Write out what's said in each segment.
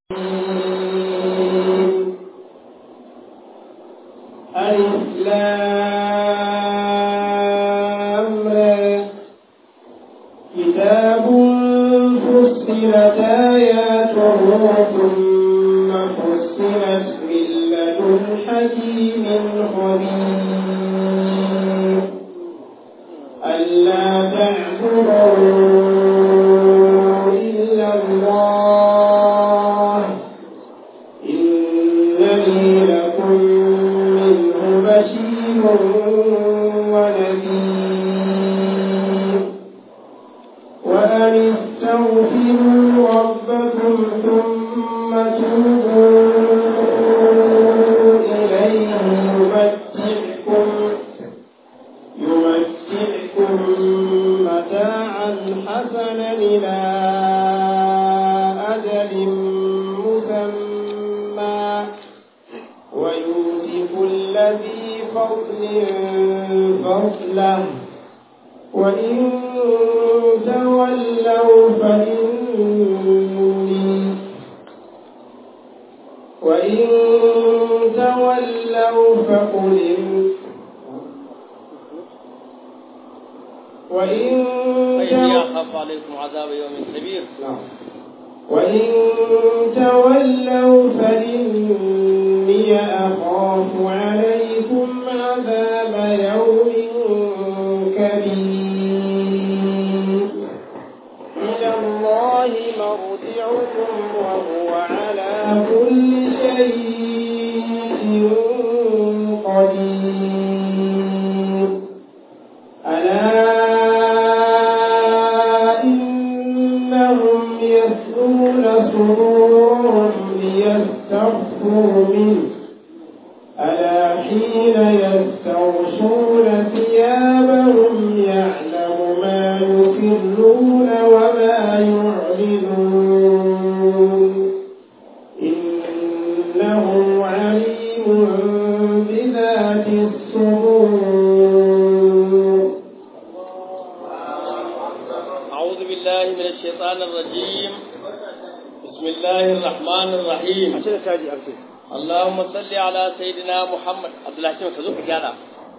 ألف لام را كتاب فصلت آياته ثم فصلت من لدن حكيم خبير ألا تعبدوا إلا الله إنني لكم منه بشير ونذير وأن استغفروا ربكم ثم توبوا إليه يمتعكم يمتعكم متاعا حسنا إلى أجل مسمى ويؤتي كل ذي فضل فضله وإن تولوا فإني وإن تولوا فقل وإن فإني تولوا أخاف عليكم عذاب يوم كبير نعم. وإن تولوا فإني أخاف عليكم عذاب يوم كبير إلى الله مرجعكم وهو على كل شيء قدير ألا إنهم يثنون صدورهم ليستخفوا منه ألا حين يستغشون ثيابهم يعلم ما يسرون وما يعلنون إنه عليم بذات الصدور أعوذ بالله من الشيطان الرجيم بسم الله الرحمن الرحيم اللهم صل على سيدنا محمد عبد الله شنو كذوك كذا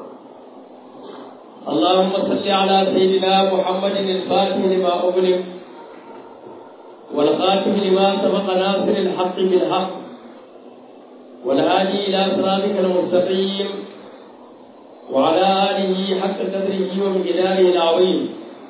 اللهم صل على سيدنا محمد الفاتح لما أغلق والخاتم لما سبق ناصر الحق بالحق والهادي إلى صراطك المستقيم وعلى آله حق قدره ومقداره العظيم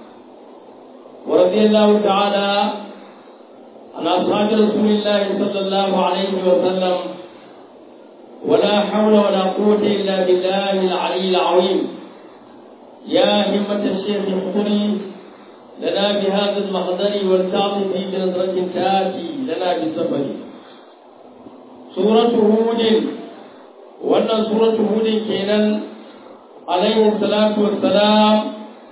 ورضي الله تعالى عن أصحاب رسول الله صلى الله عليه وسلم ولا حول ولا قوة إلا بالله العلي العظيم يا همة الشيخ احضري لنا بهذا المحضر والتعطف بنظرة تاتي لنا بالسفر سورة هود وأن سورة هود كينا عليه الصلاة والسلام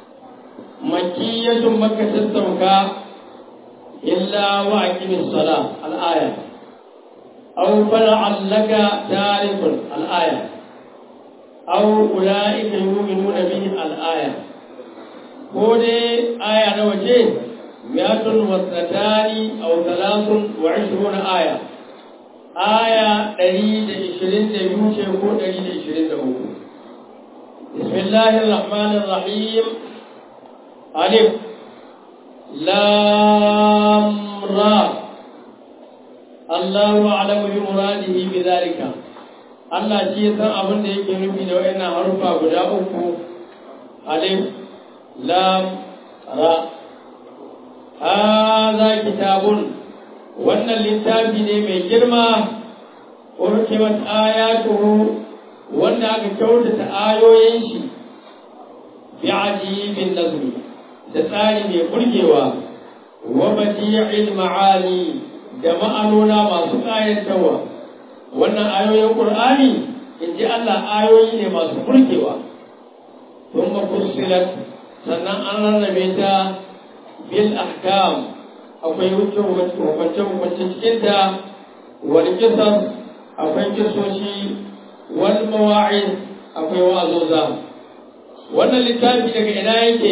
مكية مكة السوكا إلا وأقم الصلاة الآية أو فلعلك تعرف الآية أو أولئك يؤمنون به الآية كودي آية نوجه مئة واثنتان أو ثلاث وعشرون آية آية دليل عشرين دبيوشي كو دليل عشرين دبوكو بسم الله الرحمن الرحيم ألف لام را الله أعلم بمراده بذلك Allah shi ya san abin da yake nufi da wayannan harufa guda uku alif lam ra hadha kitabun wannan littafi ne mai girma urkimat ayatuhu wanda aka kyautata ayoyin shi bi ajibin nazmi da tsari mai burgewa wa badi'il ma'ani da ma'anona masu ƙayatarwa wannan ayoyin qur'ani in ji Allah ayoyi ne masu burgewa thumma fussilat sannan an rarrabe ta bil ahkam akwai hukunce hukunce cikin ta wal qisas akwai kisoshi wal mawa'id akwai wa'azoza wannan littafi daga ina yake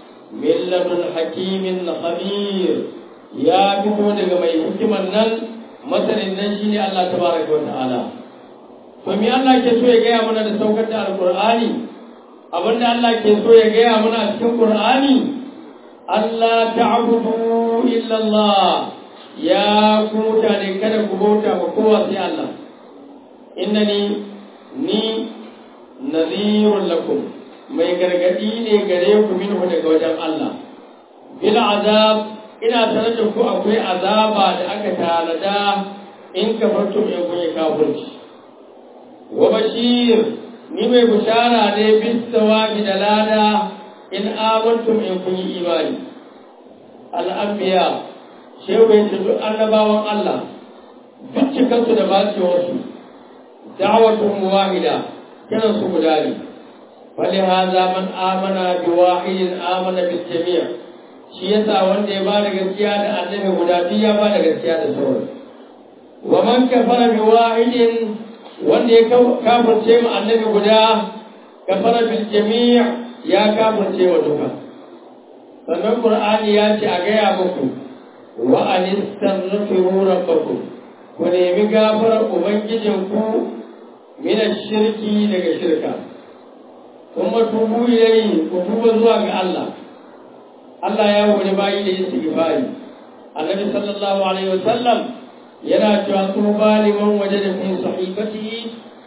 min ladun hakimin khabir ya fito daga mai hikiman nan masanin nan shine Allah tabaraka wa ta'ala to me Allah ke so ya gaya mana da saukar da alqur'ani abinda Allah ke so ya gaya mana a cikin qur'ani Allah ta'budu illa Allah ya ku mutane kada ku bauta ma kowa sai Allah innani ni nadhirun lakum mai gargadi ne gare ku minhu daga wajen Allah bil azab ina sanar da ku akwai azaba da aka tanada in kafartum in kun yi kafirci wa bashir ni mai bushara ne bis sawabi da lada in amantum in kun yi imani al-anbiya shehu ya ce duk annabawan Allah duk cikansu da bacewarsu da'awatuhum wahida kiran su guda ne فلهذا من آمن بواحد آمن بالجميع shi yasa wanda ya bada gaskiya da annabi guda biyu ya bada gaskiya da sauran wa man kafara bi wahidin wanda ya kafirce mu annabi guda kafara bil jami' ya kafirce wa duka sannan qur'ani ya ce a gaya muku wa anistaghfiru rabbakum ku nemi gafarar ubangijinku min shirki daga shirka kuma tubu ilayhi ku tuba zuwa ga Allah Allah ya wani bayi da istighfari Annabi sallallahu alaihi wasallam yana cewa tuba liman wajada fi sahifatihi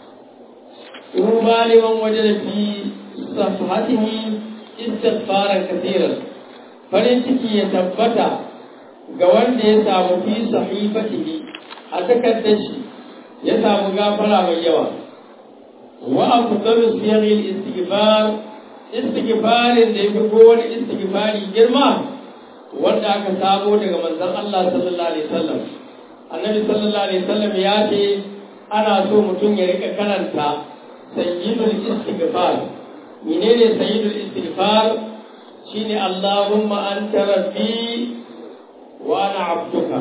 tuba liman wajada fi safhatihi istighfaran kathiran farin ciki ya tabbata ga wanda ya samu fi sahifatihi a takardar shi ya samu gafara mai yawa wa afdalu siyaril istighfar istighfarin da yafi kowane istighfari girma wanda aka samo daga manzon Allah sallallahu alaihi wasallam annabi sallallahu alaihi wasallam ya ce ana so mutum ya rika karanta sayyidul istighfar menene sayyidul istighfar shine Allahumma anta rabbi wa ana abduka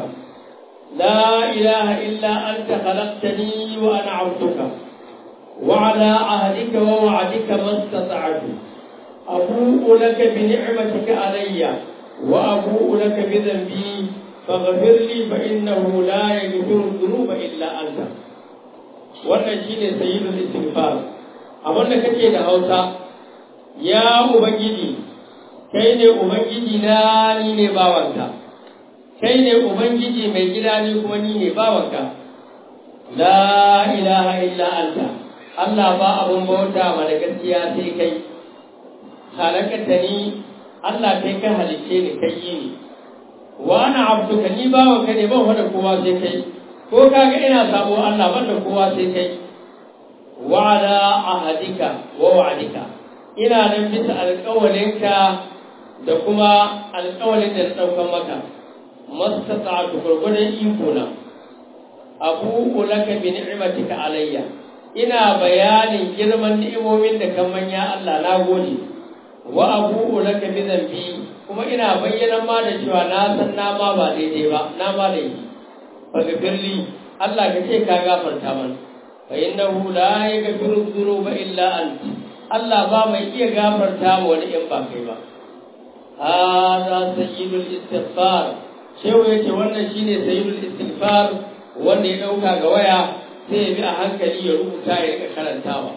la ilaha illa anta khalaqtani wa ana abduka وعلى عهدك ووعدك ما استطعت أبوء لك بنعمتك علي وأبوء لك بذنبي فاغفر لي فإنه لا يغفر الذنوب إلا أنت wannan shine sayyidul istighfar abin da kake da Hausa ya ubangiji kai ne ubangiji na ni ne bawanka kai ne ubangiji mai gida ni kuma ni ne bawanka la ilaha illa anta Allah ba abun bauta ma da gaskiya sai kai halakata ni Allah kai ka halicce ni kai yi ni wa ana abduka ni bawa ka ne ban da kowa sai kai ko kaga ina sabo Allah ban da kowa sai kai wa ala ahadika wa wa'adika ina nan bisa alƙawalinka da kuma alƙawalin da na ɗaukan maka mastata'atu gurgurdan iko na abu laka bi ni'matika alayya ina bayanin girman ni'imomin da kan manya Allah na gode wa abu laka bi zambi kuma ina bayyana ma da cewa na san na ma ba daidai ba na ma da yi faghfirli Allah ka ce ka gafarta mana fa innahu la yaghfiru dhunuba illa anta Allah ba mai iya gafarta ma wani in ba kai ba hada sayyidul istighfar shehu yace wannan shine sayyidul istighfar wanda ya dauka ga waya sai ya bi a hankali ya rubuta ya rika karantawa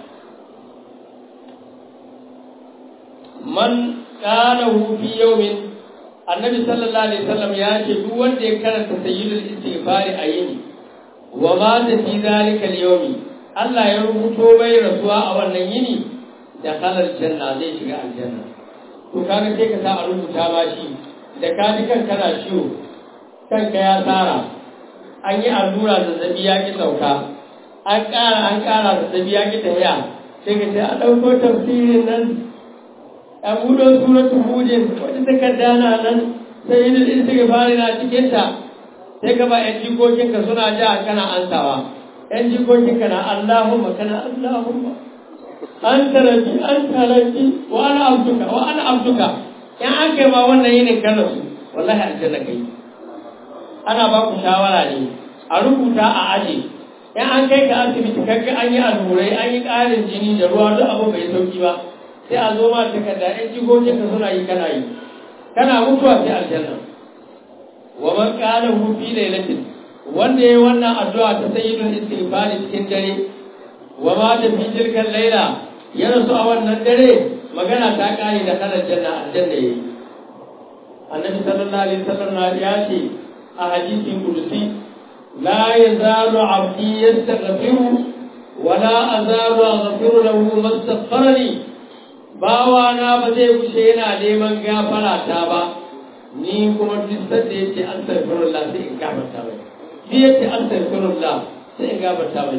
man kana hu fi yawmin annabi sallallahu alaihi wasallam ya ce duk wanda ya karanta sayyidul istighfari a yini wa ma ta fi zalika al-yawmi Allah ya rubuto bai rasuwa a wannan yini da kalal janna zai shiga aljanna to kaga sai ka sa a rubuta ba shi da ka ji kanka na ciwo kanka ya tsara an yi allura zazzabi ya ki sauka an ƙara an ƙara zazzabi ya ki tafiya sai ka ce a ɗauko tafsirin nan a buɗe suratul hudin wata takarda na nan sai yi da istighfari na cikin ta sai ka ba yan jikokinka suna ja kana ansawa yan jikokinka na Allahumma kana Allahumma anta rabbi anta rabbi wa ana abduka wa ana abduka in an kai ma wannan yinin kana su wallahi aljanna kai ana ba ku shawara ne a rubuta a aje in an kai ka asibiti kaga an yi allurai an yi ƙarin jini da ruwa duk abu bai sauki ba sai a zo ma takarda in jigogin ka suna yi kana yi kana mutuwa sai aljanna wa man qala hu fi lailatin wanda ya wannan addu'a ta sayyidul istighfari cikin dare wa ma ta fi tilkan laila ya rasu a wannan dare magana ta kare da kanar janna aljanna yayi annabi sallallahu alaihi wasallam ya ce a hadisin kudusi la yazalu abdi yastaghfiru wa la azalu aghfiru lahu mastaghfarani bawa na ba zai wuce yana neman gafara ta ba ni kuma duk sanda yace astaghfirullah sai in gafarta mai shi yace astaghfirullah sai in gafarta mai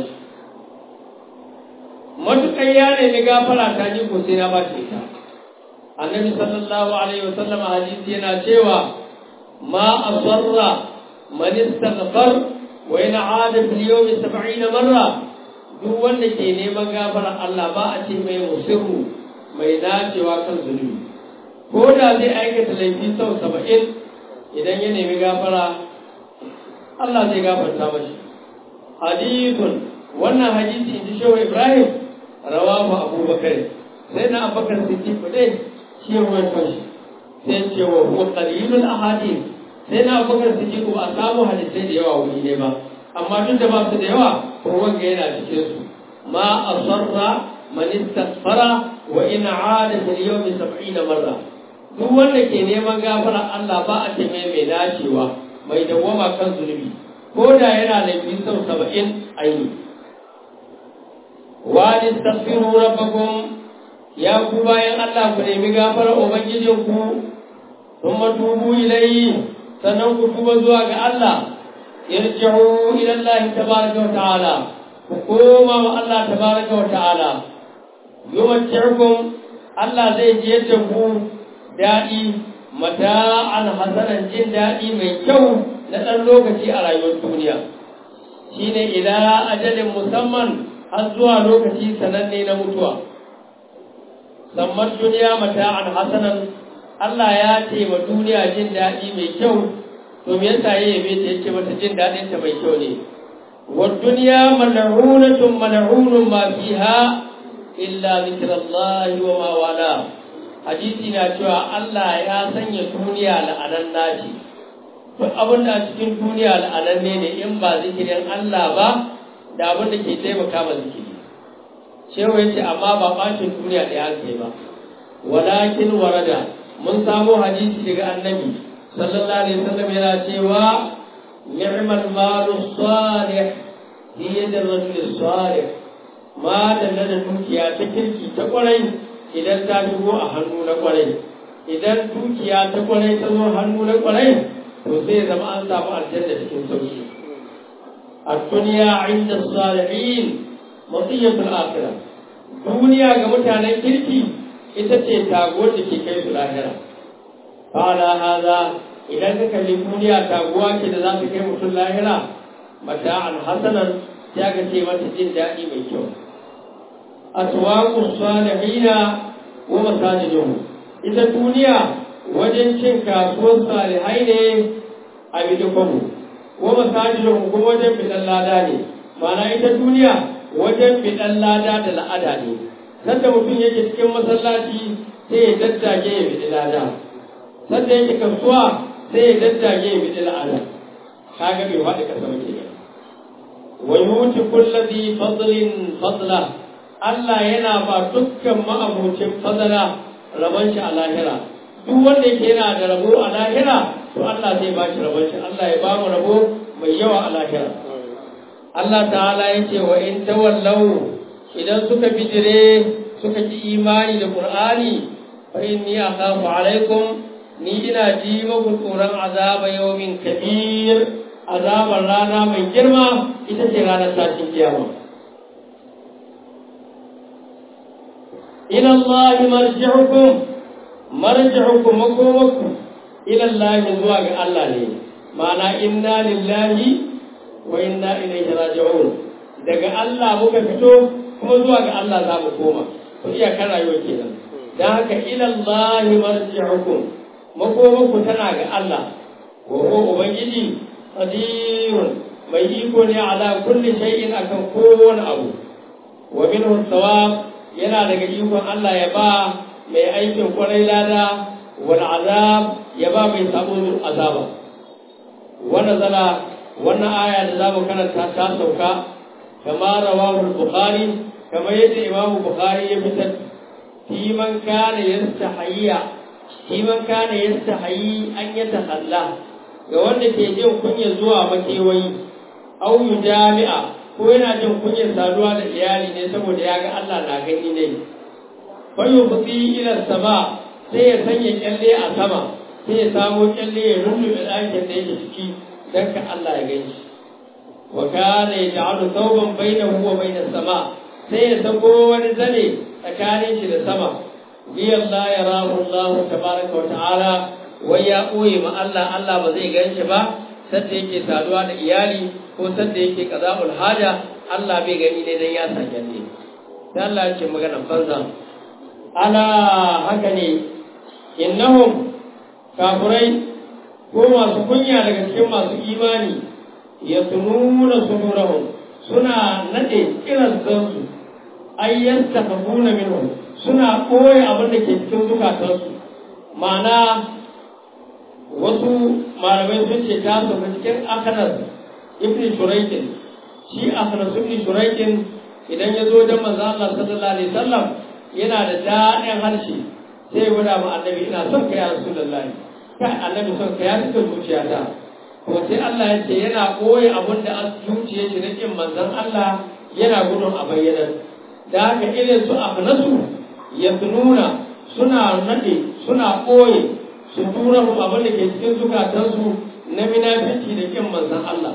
matukan ya nemi gafara ta ni ko sai na ba shi ta annabi sallallahu alaihi wasallam hadisi yana cewa ma asarra man istaghfar wa in aada fil yawmi 70 marra duk wanda ke neman gafara Allah ba a ce mai musirru mai dacewa kan zunubi ko da zai aikata laifi sau saba'in idan ya nemi gafara Allah zai gafarta mashi hadithun wannan hadisi in ji shehu ibrahim rawahu abubakar sai na abubakar siddiq dai shi ya ruwaito shi sai ce wa huwa qalilul ahadith sai na abubakar siddiq ba a samu hadisai da yawa wuri ne ba amma duk da ba su da yawa ko wanga yana cikin su ma asarra man istaghfara wa in aada fil yawmi 70 marra duk wanda ke neman gafara Allah ba a ce mai mai dacewa mai dawwama kan zunubi ko da yana laifi sau 70 aini wa tastaghfiru rabbakum ya ku bayan Allah ku nemi gafara ubangijinku thumma tubu ilayhi sannan ku tuba zuwa ga Allah yarji'u ila Allah tabaraka wa ta'ala ku koma wa Allah tabaraka wa ta'ala yumatti'ukum Allah zai ji yadda ku daɗi mata'an hasanan jin daɗi mai kyau na ɗan lokaci a rayuwar duniya shine ila ajalin musamman har zuwa lokaci sananne na mutuwa samman duniya mata'an hasanan Allah ya ce ma duniya jin daɗi mai kyau to me yasa ya yabe ta yake mata jin daɗin ta mai kyau ne wa duniya mal'unatun mal'unun ma fiha illa zikrullahi wa ma wala hadisi na cewa Allah ya sanya duniya la'anan naci duk abin da a cikin duniya la'ananne ne in ba zikirin Allah ba da abin da ke taimaka ma zikiri shehu ya ce amma ba ɓacin duniya da ya kai ba walakin warada mun samo hadisi daga annabi sallallahu alaihi wasallam yana cewa ni'mal malu salih fi yadi rajul salih ma da da dukiya ta kirki ta kwarai idan ta shigo a hannu na kwarai idan dukiya ta kwarai ta zo hannu na kwarai to sai zama an samu aljanna cikin sauki الدنيا عند الصالحين مطية الآخرة duniya ga mutanen kirki ita ce taguwar da ke kai su lahira fala haza idan ka kalli duniya taguwa ce da za ta kai mutum lahira mata'an hasanan ya ga ce mata jin daɗi mai kyau aswaqu salihina wa masajiduhum ita duniya wajen cin kasuwar salihai ne a bidikonu wa masajiduhum kuma wajen bidan lada ne ma'ana ita duniya wajen bidan lada da la'ada ne sanda mutum yake cikin masallaci sai ya daddage ya bidi lada sanda yake kasuwa sai ya daddage ya bidi la'ada kaga bai faɗi kasa muke ne wa yuti kulli fadlin fadla Allah yana ba dukkan ma'abucin fadala rabon shi a lahira duk wanda yake yana da rabo a lahira to Allah zai ba shi rabon shi Allah ya ba mu rabo mai yawa a lahira Allah ta'ala ya ce wa in tawallau idan suka bijire suka ki imani da Qur'ani fa inni akhafu alaikum ni ina ji muku tsoron azaba yawmin kabir azabar rana mai girma ita ce ranar tashin kiyama ila Allah marji'ukum marji'ukum makomakum ila Allah zuwa ga Allah ne ma'ana inna lillahi wa inna ilaihi raji'un daga Allah muka fito kuma zuwa ga Allah za mu koma to iya kan rayuwa kenan dan haka ila Allah marji'ukum makomanku tana ga Allah wa huwa ubangiji qadirun mai iko ne ala kulli shay'in akan kowane abu wa minhu thawab yana daga ikon Allah ya ba mai aikin kwarai lada wal azab ya ba mai sabo azaba wa nazala wannan aya da za mu karanta ta sauka kama rawahu bukhari kamar yadda imam bukhari ya fitar fi man kana yastahiyya fi man kana yastahiyi an yatahalla ga wanda ke jin kunya zuwa makewayi au jami'a ko yana jin kunyar saduwa da iyali ne saboda ya ga Allah na gani ne fayu fi ila sama sai ya sanya kyalle a sama sai ya samo kyalle ya rullube ɗakin da yake ciki don ka Allah ya gani shi wa kana yaj'alu thawban bainahu wa bain sama sai ya sako wani zane tsakanin shi da sama bi Allah ya rahu Allah tabaraka wa ta'ala wai ya koye ma Allah Allah ba zai gan shi ba sanda yake saduwa da iyali ko sanda yake qaza'ul haja Allah bai gani ne dan ya sa kyalle sai Allah ya ce magana banza ala haka ne innahum kafirai ko masu kunya daga cikin masu imani ya tununa sudurahum suna nade kiran zansu ay yastakbuna minhum suna koyi abin da ke cikin zukatansu ma'ana wasu malamai sun ce ta sauka cikin akanas ibn shuraikin shi akanas ibn shuraikin idan ya zo wajen manzo Allah sallallahu alaihi wasallam yana da daɗin harshe sai ya gwada ma annabi ina son ka ya rasulullahi kai annabi son ka ya cika zuciyata to sai Allah ya ce yana koyi abin da an zuciye shi na kin manzon Allah yana gudun a bayyana da haka irin su nasu ya nuna suna nade suna koyi su tura mu abin da ke cikin zukatansu na minafici da kin manzon Allah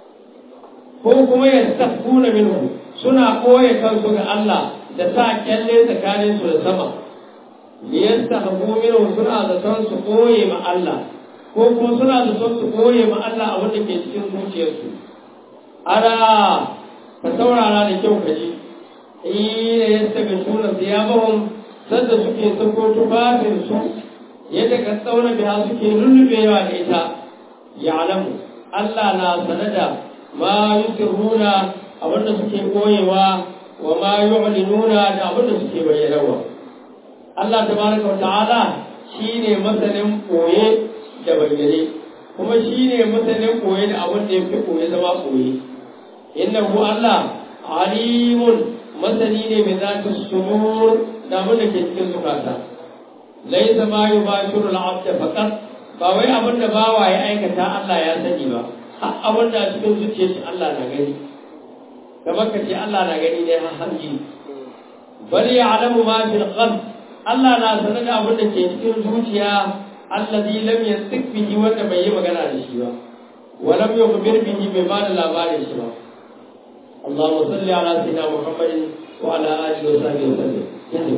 ko kuma ya tafuna minhu suna koye kansu ga Allah da sa kyalle tsakanin su da sama liyasta habu minhu suna da son su koye ma Allah ko kuma suna da son su koye ma Allah a wanda ke cikin zuciyarsu ara ka saurara da kyau ka ji ina yasta ga shuna siyabahum sadda suke sako tufafin su yadda ka tsauna biya suke lullubewa da ita ya'lamu Allah na sanada ma yusirruna abinda suke koyewa wa ma yu'linuna da abinda suke bayyanawa Allah tabaraka wa ta'ala shine masanin koye da bayyane kuma shine masanin koye da abin da yake koye zama koye innahu Allah alimun masani ne mai zata sumur da abin da ke cikin zukata laisa ma yubashiru al-abd faqat ba wai abin da bawa ya aikata Allah ya sani ba har abin da cikin zuciyar shi Allah na gani kamar ka ce Allah na gani ne har hanji bal ya'lamu ma fil qalb Allah na sanar da abin da ke cikin zuciya allazi lam yantiq bihi wanda bai yi magana da shi ba wa lam yukhbir bihi bai ba da labarin shi ba اللهم صل على سيدنا محمد وعلى اله وصحبه وسلم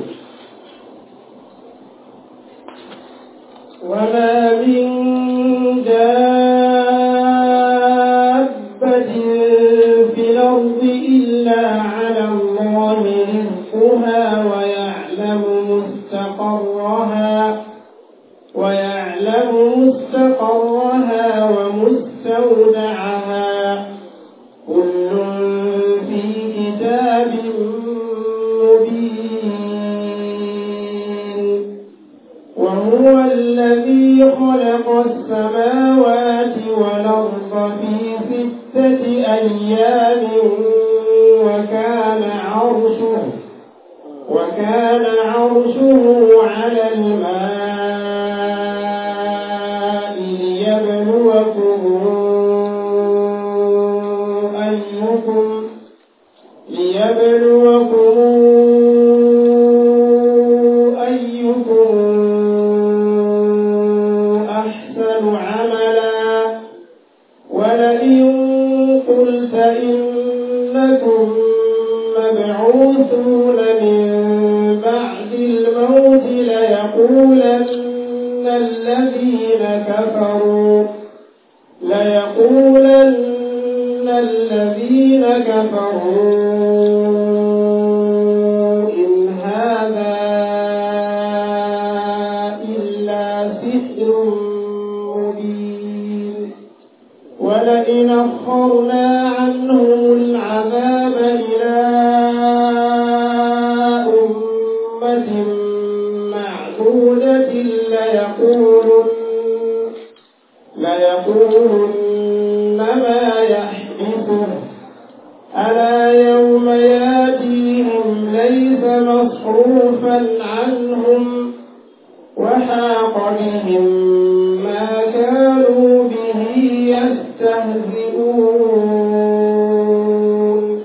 وما من دابة في الأرض إلا على الله رزقها ويعلم مستقرها ويعلم مستقرها ومستودعها كل في كتاب مبين وهو الذي خلق السماوات والأرض في ستة أيام وكان عرشه وكان عرشه على الماء ليبلوكم أيكم ليبلوكم أيكم أحسن عملا ولئن قلت إنكم مبعوثون من بعد الموت ليقولن الذين كفروا ليقولن الذين كفروا إن هذا إلا سحر مبين ولئن أخرنا عنهم العذاب إلى أمة معدودة ليقولن ليقولن ما ألا يوم ياتيهم ليس مصروفا عنهم وحاق بهم ما كانوا به يستهزئون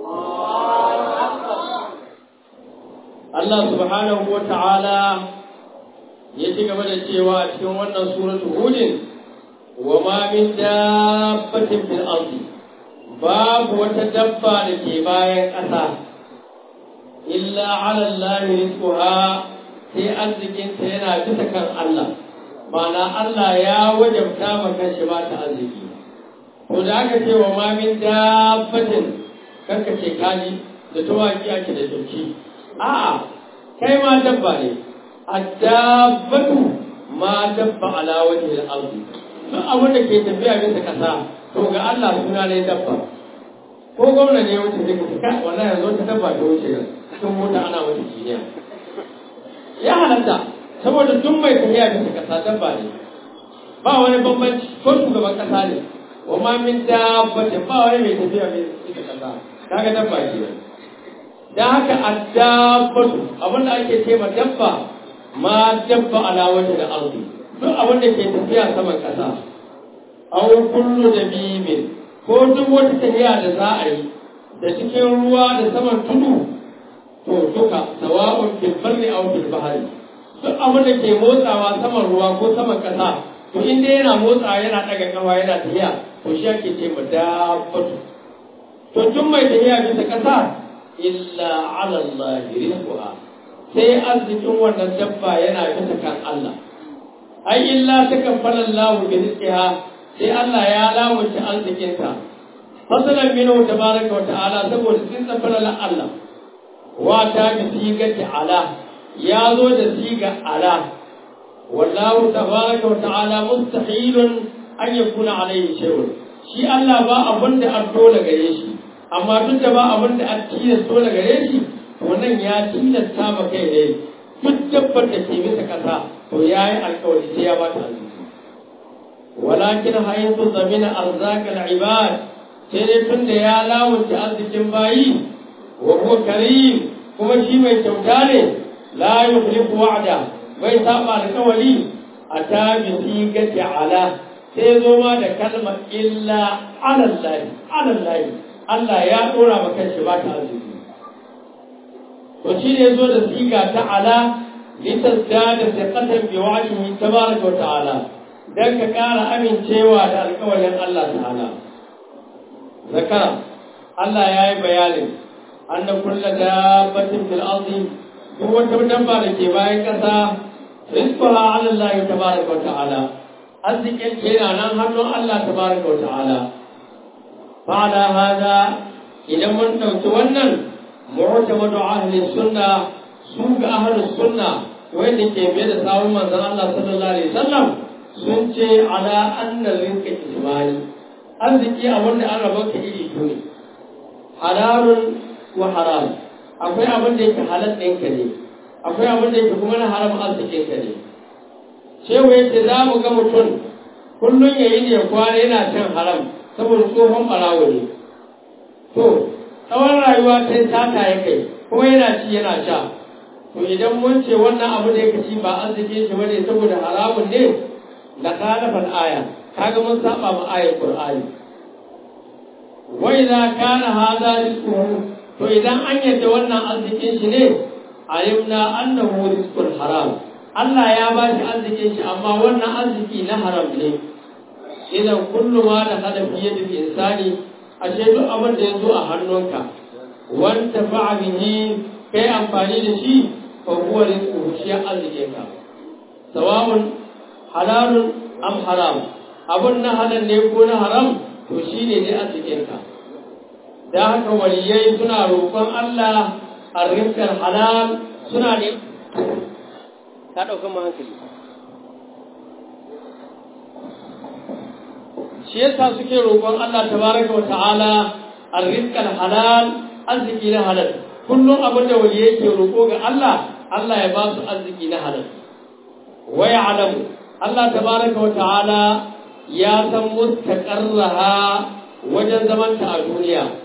Allah subhanahu wa ta'ala ya ci gaba da cewa a cikin wannan suratu hudin wa ma min dabbatin fil ardi babu wata dabba da ke bayan ƙasa illa ala Allah rizquha sai arzikinta yana bisa kan Allah ma'ana Allah ya wajabta ma kanshi ba ta arziki to da aka ce wa ma min dabbatin kanka ce kaji da tawaki ake da dauki a'a kai ma dabba ne addabatu ma dabba ala wajhi al-ardi duk abin da ke tafiya bisa kasa to ga Allah suna ne dabba ko gwamna ne wuce zai kuka kai wallahi yanzu ta dabba ta wuce ga cikin mota ana mata jiniya ya halatta saboda duk mai tafiya bisa kasa dabba ne ba wani bambanci ko shugaban kasa ne wa ma min dabbatin ba wani mai tafiya bisa kasa kaga dabba ke da haka addabatu abin da ake ce ma dabba ma dabba ala wajhi al-ardi duk abin da ke tafiya saman kasa aw kullu dabibin ko duk wata tafiya da za a yi da cikin ruwa da saman tudu to duka sawa'un fil barri aw fil bahri duk abin da ke motsawa saman ruwa ko saman kasa to in dai yana motsawa yana daga kawa yana tafiya to shi ake ce ma dabbatu to duk mai tafiya bisa kasa illa ala Allah rizquha sai arzikin wannan dabba yana bisa kan Allah ai illa takaffala Allah bi rizqiha sai Allah ya lamunta arzikin ta fasalan minhu tabaraka wa ta'ala saboda sun tsafara Allah wa ta bi sigati ala ya zo da siga ala wallahu tabaraka wa ta'ala mustahilun an yakuna alayhi shay'un shi Allah ba abin da an dole gare shi amma duk da ba abin da an tilasta dole gare shi to nan ya tilasta ma kai ne duk dabbar da ke bisa kasa to ya yi alkawari sai ya bata arziki walakin haythu zamina arzakal ibad sai dai tun da ya lamunta arzikin bayi wa huwa karim kuma shi mai kyauta ne la yukhlifu wa'da bai saba alkawari ata bi sigati ala sai zo ma da kalmar illa alallahi alallahi Allah ya dora ma kanshi ba ta arziki to shi ne zo da siga ta ala litasdada thiqatan bi wa'dihi tabaraka wa ta'ala dan ka ƙara amincewa da alƙawarin Allah ta'ala zakara Allah ya yi bayanin anna kullu dabbatin fil ardi duk wata dabba da ke bayan ƙasa rizquha 'ala Allah tabaraka wa ta'ala arzikin ke yana nan hannun Allah tabaraka wa ta'ala fa'ala hada idan mun ɗauki wannan mu'tamadu ahli sunna su ga ahli sunna wanda ke biye da sawun manzon Allah sallallahu alaihi wasallam sun ce ala anna rizqa ismani arziki a wanda an raba ka iri biyu ne halalun wa haram akwai abin da yake halal ɗinka ne akwai abin da yake kuma na haram arzikin ka ne shehu yace za mu ga mutum kullum ya yi ne ya kwana yana cin haram saboda tsohon ɓarawo ne to tsawon rayuwa ta yi sata ya kai kuma yana ci yana sha to idan mun ce wannan abu da ya ci ba arziki shi bane saboda haramun ne la khalafal aya kaga mun saba ma ayar qur'ani wa idza kana hadha rizquhu to idan an yadda wannan arzikin shi ne alimna annahu rizqul haram Allah ya ba shi arzikin shi amma wannan arziki na haram ne idan kullu ma da hada fi yadda insani ashe duk abin da ya zo a hannunka wanta fa'a bihi kai amfani da shi fa huwa rizquhu shi arzikin ka sawabun halalun am haram abun na halal ne ko na haram to shine dai arzikin ka da haka waliyai suna roƙon Allah arzikin halal suna ne ka ɗauka mu hankali shi yasa suke roƙon Allah tabaraka wa ta'ala arrizqal halal arziki na halal kullum abin da wali yake roƙo ga Allah Allah ya ba su arziki na halal wa ya'lamu Allah tabaraka wa ta'ala ya san mustaqarraha wajen zamanta a duniya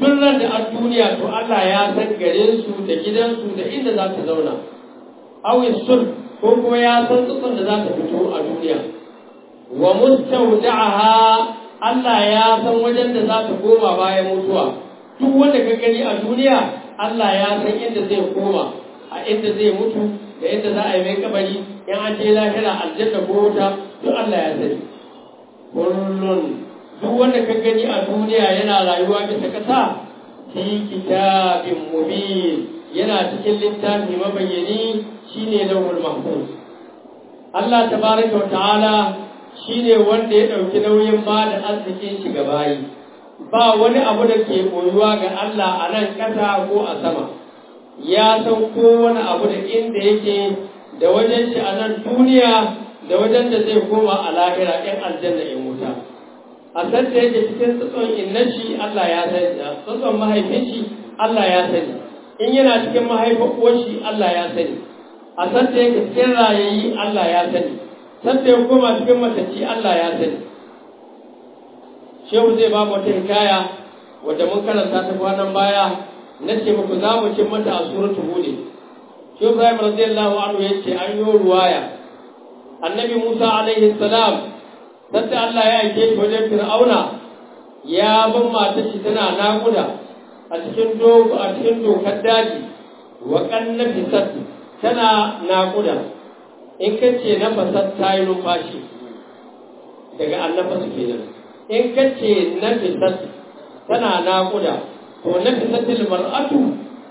tun ran da a duniya to Allah ya san garin su da gidansu da inda za ta zauna awi sul ko kuma ya san tsutsun da za ta fito a duniya wa mustawda'aha Allah ya san wajen da za ta koma bayan mutuwa duk wanda ka gani a duniya Allah ya san inda zai koma a inda zai mutu da inda za a yi mai kabari in an je lahira aljanna ko wuta duk Allah ya sani kullun duk wanda ka gani a duniya yana rayuwa bisa kasa fi kitabin mubin yana cikin littafi mabayyani shine lawhul mahfuz Allah tabaraka wa ta'ala shine wanda ya dauki nauyin ba da arzikin shi ga bayi ba wani abu da ke koyuwa ga Allah a nan ƙasa ko a sama ya san kowane abu da inda yake da wajen shi a nan duniya da wajen da zai koma a lahira ɗin aljanna in wuta a san da yake cikin tsatson inna shi Allah ya sani tsatson mahaifin shi Allah ya sani in yana cikin mahaifin uwar shi Allah ya sani a san da yake cikin rayayi Allah ya sani san da ya koma cikin matacci Allah ya sani shehu zai ba mu wata hikaya wadda mun karanta ta kwanan baya na ce muku za mu cin mata a suratul hud shehu ibrahim radiyallahu anhu yace an yi ruwaya annabi musa alaihi salam sadda Allah ya aike shi wajen fir'auna ya ban matar shi tana naƙuda a cikin dogo a cikin dokar daji wa kannafi sat tana naƙuda in kace na fasat ta yi numfashi daga annafasu kenan in ka ce nafisat tana naƙuda to nafisatil mar'atu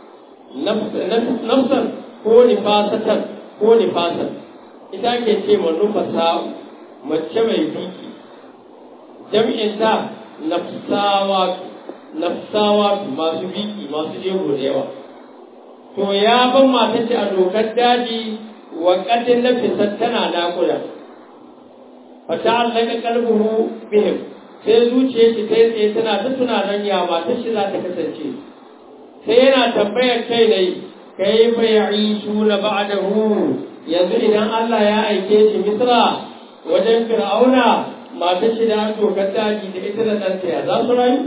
nafsan ko nifasatan ko nifasan ita ke ce ma nufasa mace mai biki jam'in ta nafsawa nafsawa masu biki masu jego da yawa to ya ban mata ce a dokar daji wa kadin nafisat tana naƙuda fata allaka kalbuhu bihim sai zuciya shi ta tsaye tana ta tunanin ya matar shi za ta kasance sai yana tambayar kai ne kai fa ya'ishu na ba'dahu yanzu idan Allah ya aike shi Misra wajen Fir'auna matar shi da dokar daji da ita da ɗanta ya za su rayu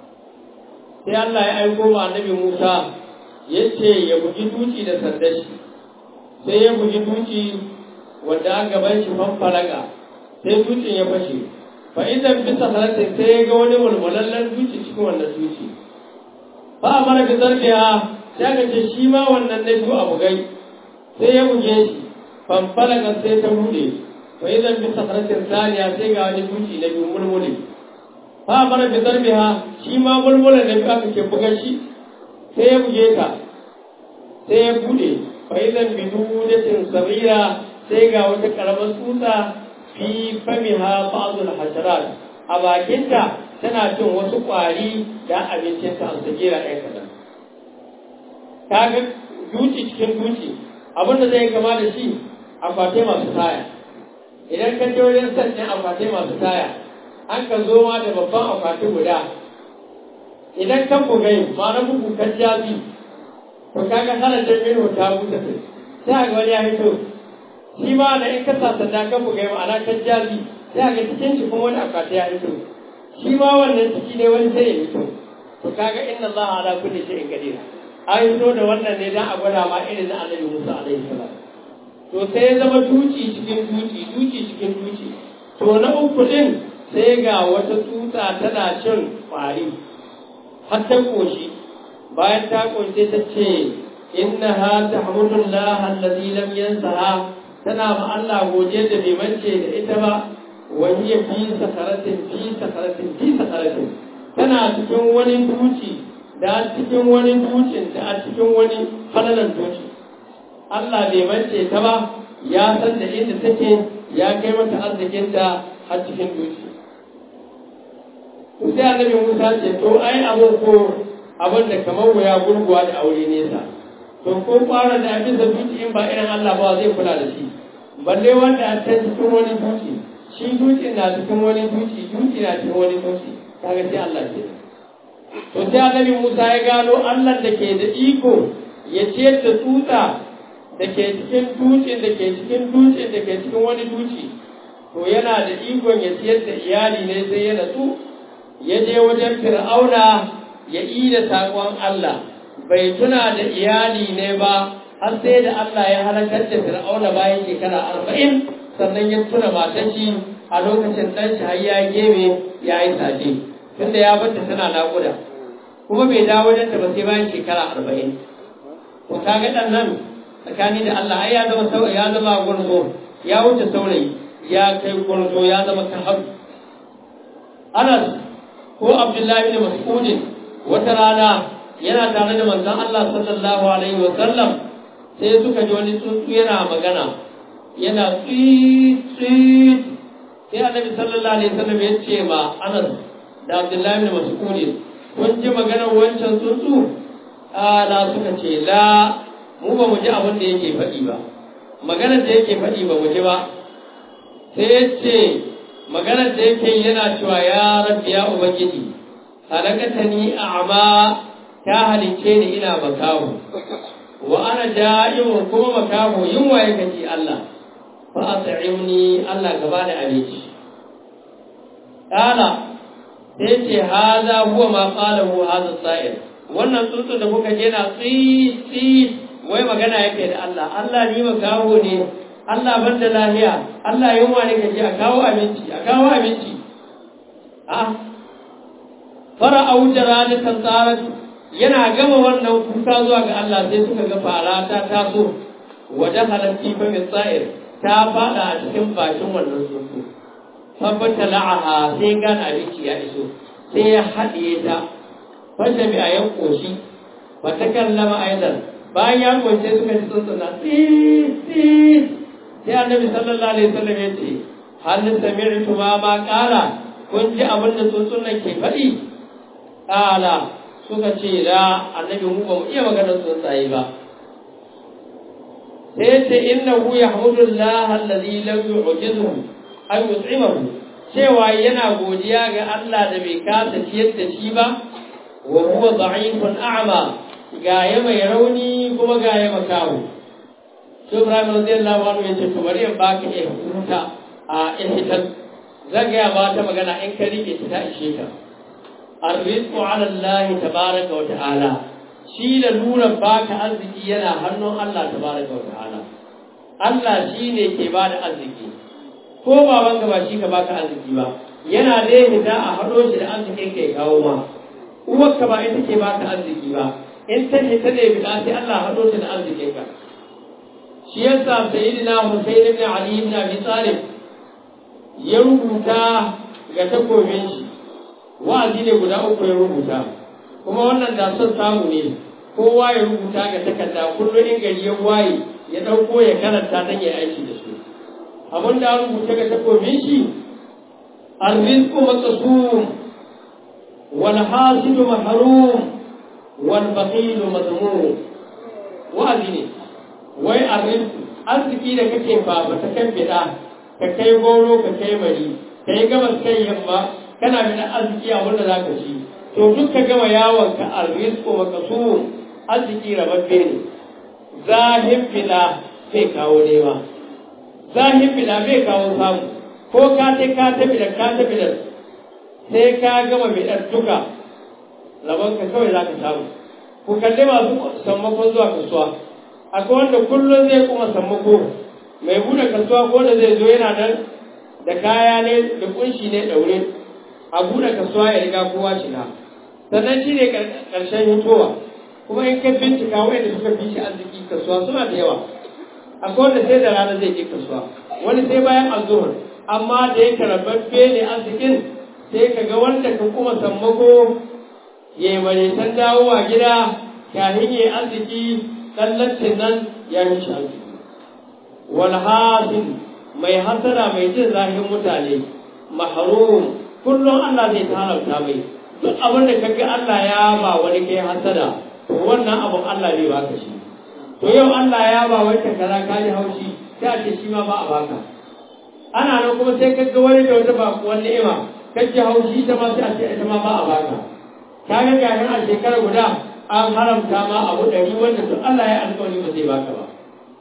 sai Allah ya aiko ma annabi Musa ya ce ya bugi duci da sandar shi sai ya bugi duci wanda an gaban shi fanfalaga sai dutsen ya fashe fa idan bisa salatin sai ya ga wani mulmulallen duci cikin wannan duci ba a mara bizar biya sai aka ce shi ma wannan na biyu a bugai sai ya buge shi fanfalaga sai ta bude fa idan bisa salatin saniya sai ga wani duci na biyu mulmuli ba a mara bizar biya shi ma mulmulan na biyu aka ce buga shi sai ya buge ta sai ya bude fa idan bidudatin sabira sai ga wata karamar tsutsa fi famiha ba'dul hasharat a bakinta tana cin wasu ƙwari da abincinta a sagira ɗaya kaɗan. Ta ga duci cikin duci abinda zai kama da shi akwatai masu taya. Idan ka je wajen sannan akwatai masu taya, an ka zo ma da babban akwati guda. Idan kan bugai ma na bugu kan jabi, to kaga hana jami'in ta buta sai ga wani ya hito shi ma da in ka sasanta ka buga ma'ana kan jazi sai ga cikin shi kuma wani akwati ya fito shi ma wannan ciki ne wani sai ya fito to kaga inna allaha ala kulli shay'in qadir an fito da wannan ne dan a gwada ma irin na annabi Musa alaihi salam to sai ya zama duci cikin duci duci cikin duci to na uku din sai ga wata tsutsa tana cin kwari har ta koshi bayan ta koshi ta ce innaha tahmudullaha allazi lam yansaha tana ma Allah godiya da bai mance da ita ba wani ya fi sakaratin fi sakaratin fi sakaratin tana cikin wani duci da cikin wani ducin da a cikin wani falalan duci Allah bai mance ta ba ya san da inda take ya kai mata arzikinta har cikin duci sai annabi Musa ce to ai abin ko abin da kamar wuya gurguwa da aure nesa to ko fara da abin da duci in ba irin Allah ba zai kula da shi balle wanda a can cikin wani duci shi duci na cikin wani duci duci na cikin wani duci kaga sai Allah ke to sai annabi Musa ya gano Allah da ke da iko ya ciyar da tsutsa da ke cikin dutsen da ke cikin dutsen da ke cikin wani duci to yana da ikon ya ciyar da iyali ne sai ya natsu ya je wajen fir'auna ya da saƙon Allah bai tuna da iyali ne ba har sai da Allah ya halakar da Fir'auna bayan shekara arba'in sannan ya tuna matar shi a lokacin ɗan shi har ya gebe ya yi saje tunda ya bata tana naƙuda kuma bai dawo da ba sai bayan shekara arba'in ko kaga ɗan nan tsakani da Allah ai ya zama saurayi ya zama gurzo ya wuce saurayi ya kai gurzo ya zama kahab Anas ko Abdullahi bin Mas'ud wata rana yana tare da manzon Allah sallallahu alaihi wa sallam sai suka ji wani tsuntsu yana magana yana tsit tsit sai Annabi sallallahu alaihi wa sallam ya ce ma Anas da Abdullahi bin Mas'ud kun ji maganar wancan tsuntsu ala suka ce la mu ba mu ji abin da yake faɗi ba maganar da yake faɗi ba mu ji ba sai ya ce maganar da yake yana cewa ya rabbi ya ubangiji halakata ni a'ma ta halice ni ina makaho wa ana da'imun kuma makaho yunwa ya kaji Allah fa at'imni Allah gaba da abinci kala sai ce haza huwa ma qalahu hadha sa'ir wannan tsuntsun da kuka je na tsi tsi wai magana yake da Allah Allah ni makaho ne Allah ban da lahiya Allah yunwa ne kaje a kawo abinci a kawo abinci a fara aujara da tantarat yana gama wannan kuka zuwa ga Allah sai suka ga fara ta taso wajen halatti fa min sa'ir ta fada a cikin bakin wannan tsuntsu tabbata la'aha sai gane abinci ya iso sai ya haɗiye ta fata bi a yan ƙoshi ba ta kallama aidan bayan ya ƙoshe suka ji tsuntsuna tsit sai annabi sallallahu alaihi wasallam ya ce hal sami'tu ma ma qala kun ji abin da tsuntsunan ke faɗi qala suka ce da annabi mu ba mu iya maganar tsuntsaye ba sai ce innahu yahmudullaha alladhi lam yu'jizhu an yut'imahu cewa yana godiya ga Allah da bai kasa ciyar da shi ba wa huwa da'ifun a'ma ga ya mai rauni kuma ga ya makawo shi Ibrahim radiyallahu anhu yace to bari in baka eh huta a ihtan zan ga ba ta magana in ka rike ta ishe ka arrizqu ala Allah tabaraka wa ta'ala shi da lura baka arziki yana hannun Allah tabaraka wa ta'ala Allah shine ke bada arziki ko baban ka ba shi ka baka arziki ba yana da hita a hado shi da arzikin kai kawo ma uwar ka ba ita ke baka arziki ba in ta hita ne bi sai Allah hado shi da arzikin ka shi yasa sayyidina Husayn ibn Ali ibn Abi Talib ya rubuta ga takobin shi wa'azi ne guda uku ya rubuta kuma wannan da son samu ne kowa ya rubuta ga takarda kullum in gari ya waye ya ɗauko ya karanta don ya aiki da su abin da rubuta ga takobin shi arrizqu maqsum wal hasidu mahrum wal baqilu madmum wa'azi ne wai arrizqu arziki da kake fafa ta kan bida ka kai goro ka kai mari kai gabas kai yamma kana da arziki a wanda zaka ci to duk ka gama yawon ka arrizqu maqsum arziki rababbe ne zahin fila sai kawo nema zahin fila bai kawo samu ko ka ta ka tafi da ka tafi da sai ka gama bidar duka rabon ka kawai za ka samu ku kalli masu sammakon zuwa kasuwa akwai wanda kullum zai kuma sammako mai buɗe kasuwa ko da zai zo yana nan da kaya ne da kunshi ne ɗaure a buɗe kasuwa ya riga kowa shiga sannan shi ne ƙarshen hitowa kuma in ka bincika wanda suka fi shi arziki kasuwa suna da yawa akwai wanda sai da rana zai je kasuwa wani sai bayan azuhur amma da yake rababbe ne arzikin sai ka ga wanda ka kuma sammako ya yi maretan dawowa gida kafin ya yi arziki tsallacin nan ya yi shi arziki wal hasin mai hasara mai jin zahin mutane mahrum kullum Allah zai haramta mai duk abin da kaga Allah ya ba wani kai hasada to wannan abun Allah bai baka shi to yau Allah ya ba wani kaza ka ji haushi sai a ce shi ma ba a baka ana nan kuma sai kaga wani da wata bakuwan ni'ima ka ji haushi ita ma sai a ce ita ma ba a baka ka ga gahin a shekara guda an haramta ma abu ɗari wanda to Allah ya alƙawari ba zai baka ba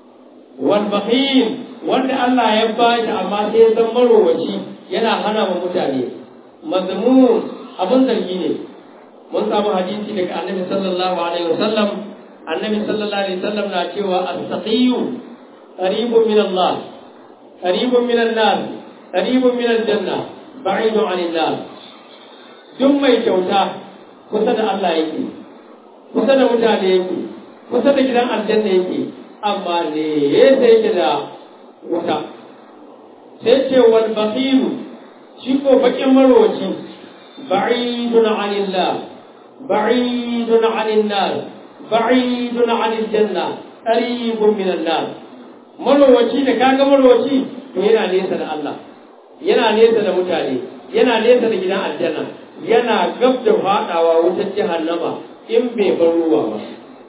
wal bakhil wanda Allah ya ba shi amma sai ya san marowaci yana hana wa mutane mazmun abin zargi ne mun samu hadisi daga annabi sallallahu alaihi wasallam annabi sallallahu alaihi wasallam na cewa as-saqiyyu qaribun min Allah qaribun min an-nas qaribun min al-janna ba'idun 'anil nar duk mai kyauta kusa da Allah yake kusa da mutane yake kusa da gidan aljanna yake amma ne yasa yake da wuta sai ce wal baqilu shi ko bakin marwaci ba'idun 'anillah ba'idun 'anil nar ba'idun 'anil janna qaribun min an-nar marwaci da kaga marwaci to yana nesa da Allah yana nesa da mutane yana nesa da gidan aljanna yana gab da fadawa wutar jahannama in bai bar ruwa ba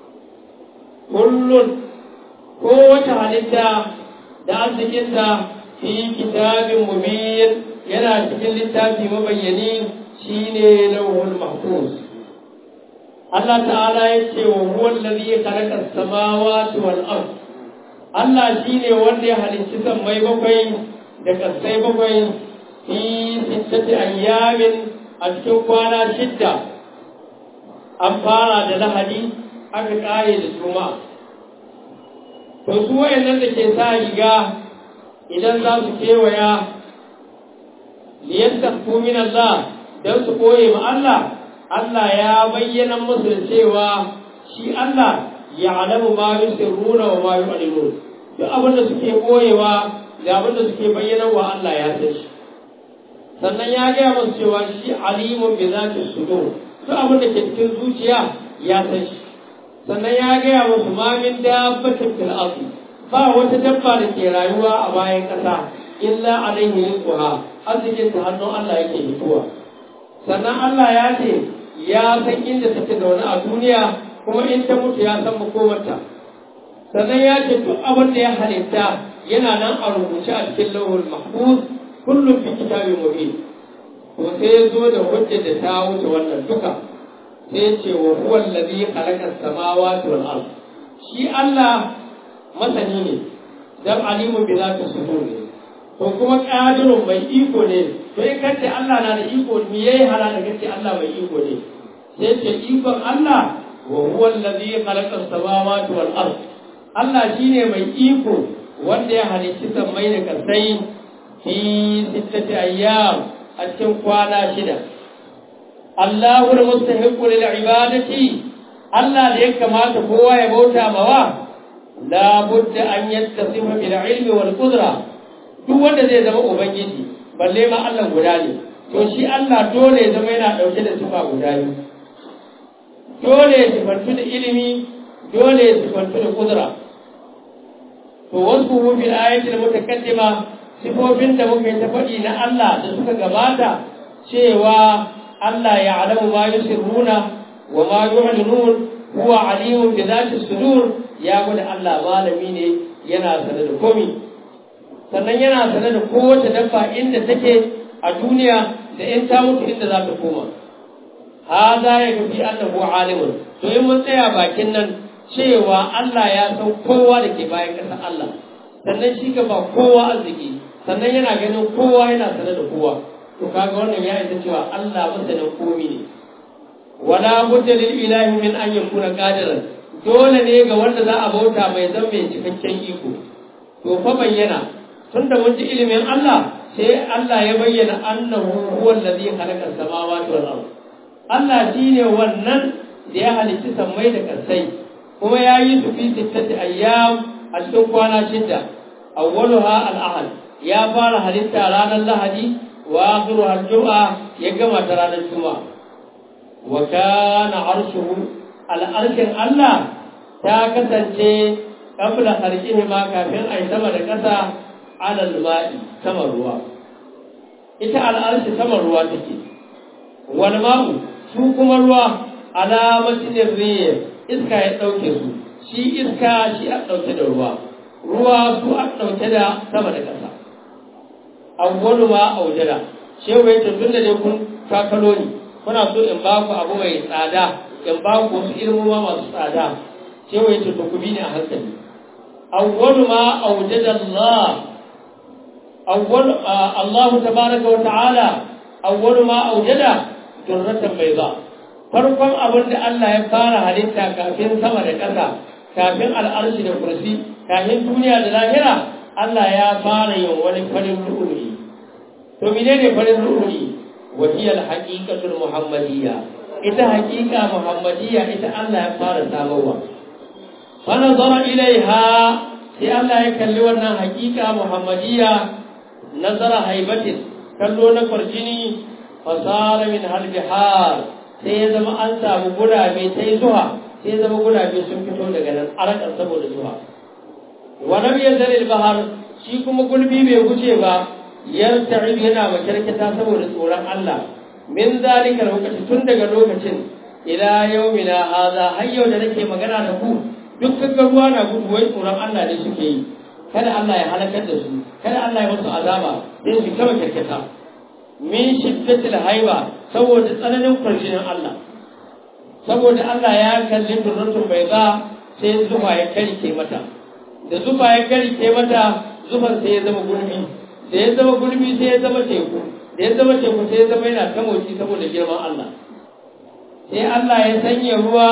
kullun kowace halitta da arzikinta fi kitabin mubin yana cikin littafi mabayyani shine lauhul mahfuz Allah ta'ala ya ce wa huwa allazi khalaqa as-samawati wal ard Allah shine wanda ya halicci sammai bakwai da kasai bakwai fi sittati ayyamin a cikin kwana shidda an fara da lahadi aka kare da juma'a to su wayannan da ke sa riga idan za su kewaya liyastaghfu min Allah dan su koye ma Allah Allah ya bayyana musu da cewa shi Allah ya'lamu ma yusirruna wa ma yu'linun duk abin da suke koyewa da abin da suke bayyana wa Allah ya san shi sannan ya gaya musu cewa shi alimun bi zati sudur duk abin da ke cikin zuciya ya san shi sannan ya gaya musu ma min dabbatin fil ardi ba wata dabba da ke rayuwa a bayan ƙasa illa alaihi rizquha arzikin ta hannun Allah yake fitowa sannan Allah ya ce ya san inda take zaune a duniya kuma in ta mutu ya san makomarta sannan ya ce duk abin da ya halitta yana nan a rubuce a cikin lauhul mahfuz kullum fi kitabin mubin to sai ya zo da hujja da ta wuce wannan duka sai ya ce wa huwa allazi khalaqa as-samawati wal ard shi Allah masani ne dan alimun bi zati sudur ne to kuma qadirun mai iko ne to in kace Allah na da iko me yayi halala kace Allah mai iko ne sai ce ikon Allah wa huwa allazi khalaqa as-samawati wal ard Allah shine mai iko wanda ya halicci sammai da kasai fi sittati ayyam a cikin kwana shida Allahu al-mustahiqu lil ibadati Allah da ya kamata kowa ya bauta mawa la budda an yattasifa bil ilmi wal qudra duk wanda zai zama ubangiji balle ma Allah guda ne to shi Allah dole ya zama yana dauke da sifa guda ne dole ya sifantu da ilimi dole ya sifantu da kudura to wasu fil ayatil mutakaddima sifofin da muka yi ta faɗi na Allah da suka gabata cewa Allah ya alamu ma yusirruna wa ma yu'linun huwa alimun bi dhati sudur ya gwada Allah malami ne yana sanar da komi sannan yana sanar da kowace dabba inda take a duniya da in ta mutu inda za ta koma hada ya gafi annahu alimun to in mun tsaya bakin nan cewa Allah ya san kowa da ke bayan ƙasar Allah sannan shi ka ba kowa arziki sannan yana ganin kowa yana sanar da kowa to kaga wannan ya isa cewa Allah masanin komi ne wala budda lil ilahi min an yakuna qadiran dole ne ga wanda za a bauta mai zan mai cikakken iko to fa bayyana tunda mun ji ilimin Allah sai Allah ya bayyana annahu huwa allazi khalaqa samawati wal ard Allah shine wannan da ya halicci sammai da kasai kuma ya yi su fi sittati ayyam a cikin kwana shida awwaluha al-ahad ya fara halitta ranar lahadi wa akhiruha al-jum'a ya gama ta ranar juma'a wa kana arshuhu al-arshin Allah ta kasance kabla harkihi ma kafin ai sama da ƙasa alal ma'i sama ruwa ita al'arshi sama ruwa take wal ma'u su kuma ruwa alamatin riyah iska ya ɗauke su shi iska shi a ɗauke da ruwa ruwa su a ɗauke da sama da ƙasa awwalu ma aujada shehu ya ce tun da dai kun kakalo ni kuna so in ba ku abu mai tsada in ba ku wasu ilmoma masu tsada shehu ya ce to ku bi ni a hankali awwalu ma aujada Allah awwalu Allah tabaraka wa ta'ala awwalu ma aujada durratan bayda farkon abin da Allah ya fara halitta kafin sama da ƙasa kafin al'arshi da kursi kafin duniya da lahira Allah ya fara yin wani farin ru'uni to menene farin ru'uni wa hiya al-haqiqatul muhammadiyya ita haqiqa muhammadiyya ita Allah ya fara samarwa fa nazara ilaiha sai Allah ya kalli wannan haqiqa muhammadiyya nazara haibatin kallo na kwarjini fasara min halbihar sai ya zama an samu gurabe sai zuwa sai ya zama gurabe sun fito daga nan arakan saboda zuwa wannan ya zare bahar shi kuma gulbi bai wuce ba yarta'ib yana makarkata saboda tsoron Allah min zalika lokaci tun daga lokacin ila yaumina hadha har yau da nake magana da ku duk kaga ruwa na gudu wai tsoron Allah ne suke yi kada Allah ya halakar da su kada Allah ya musu azaba sai su kama karkata min shiddatil haiba saboda tsananin kwarjinin Allah saboda Allah ya kalli durrutun bai za sai zufa ya karike mata da zufa ya karike mata zufan sai ya zama gurbi da ya zama gurbi sai ya zama teku da ya zama teku sai ya zama yana ta motsi saboda girman Allah sai Allah ya sanya ruwa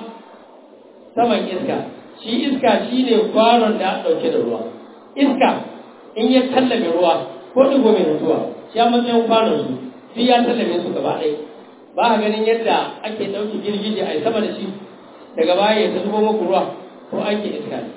saman iska shi iska shine kwanon da ɗauke da ruwa iska in ya tallabe ruwa ko digo mai mutuwa shi a matsayin kwanon su shi ya tallabe su gaba ɗaya ba a ganin yadda ake ɗauki girgije a sama da shi daga baya ya zubo muku ruwa ko ake iska ne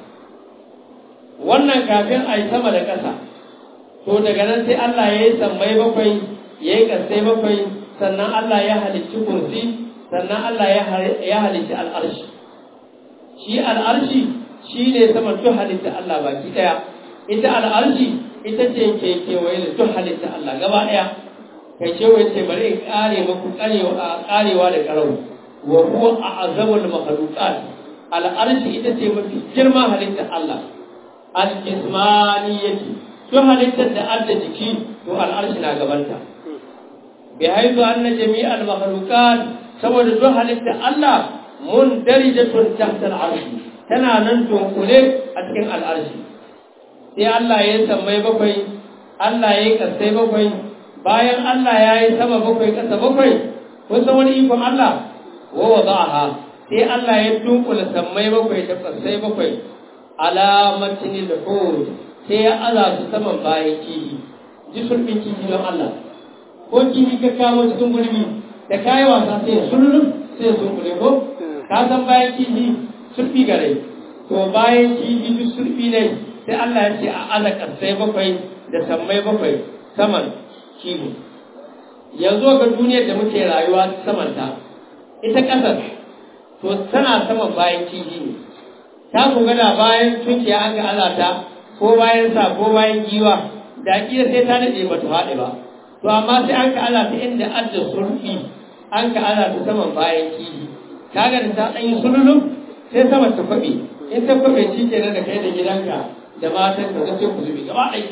wannan kafin a yi sama da ƙasa to daga nan sai Allah ya yi sammai bakwai ya yi ƙasai bakwai sannan Allah ya halicci kursi sannan Allah ya halicci al'arshi shi al'arshi shi ne sama duk halitta Allah baki ɗaya ita al'arshi ita ce ke kewaye da duk halitta Allah gaba ɗaya kai ce wai ce bari in kare muku karewa da karau wa huwa a'zamul makhluqat al'arshi ita ce mafi girma halitta Allah al-jismaniyati duk halittar da Allah jiki to al'arshi na gabanta bi haizu anna jami'al makhluqat saboda duk halittar Allah mun darijatun tahta al'arshi tana nan dunkule a cikin al'arshi sai Allah ya sammai bakwai Allah ya yi kasai bakwai bayan Allah ya yi sama bakwai kasa bakwai kun san wani ikon Allah wa wada'aha sai Allah ya dunkula sammai bakwai da kasai bakwai alamatin al-hud sai ya aza su saman bayan kihi ji sulbin kihi don Allah ko kihi ka kawo cikin gulbi da kayi wasa sai sulun sai sun kule ko ka san bayan kihi sulbi gare to bayan kihi duk sulbi ne sai Allah ya ce a aza kasai bakwai da sammai bakwai saman kihi yanzu ga duniyar da muke rayuwa samanta ita ƙasar to tana saman bayan kihi ne ta ku gada bayan tunkiya an ga alata ko bayan sa ko bayan giwa da kila sai ta daɗe ba ta faɗi ba to amma sai an ka alata inda adda sulfi an ka alata saman bayan kihi kaga da ta ɗan yi sululun sai sama ta kwaɓe in ta kwaɓe shi kenan da kai da gidanka da matan ka sai ku zubi gaba ɗaya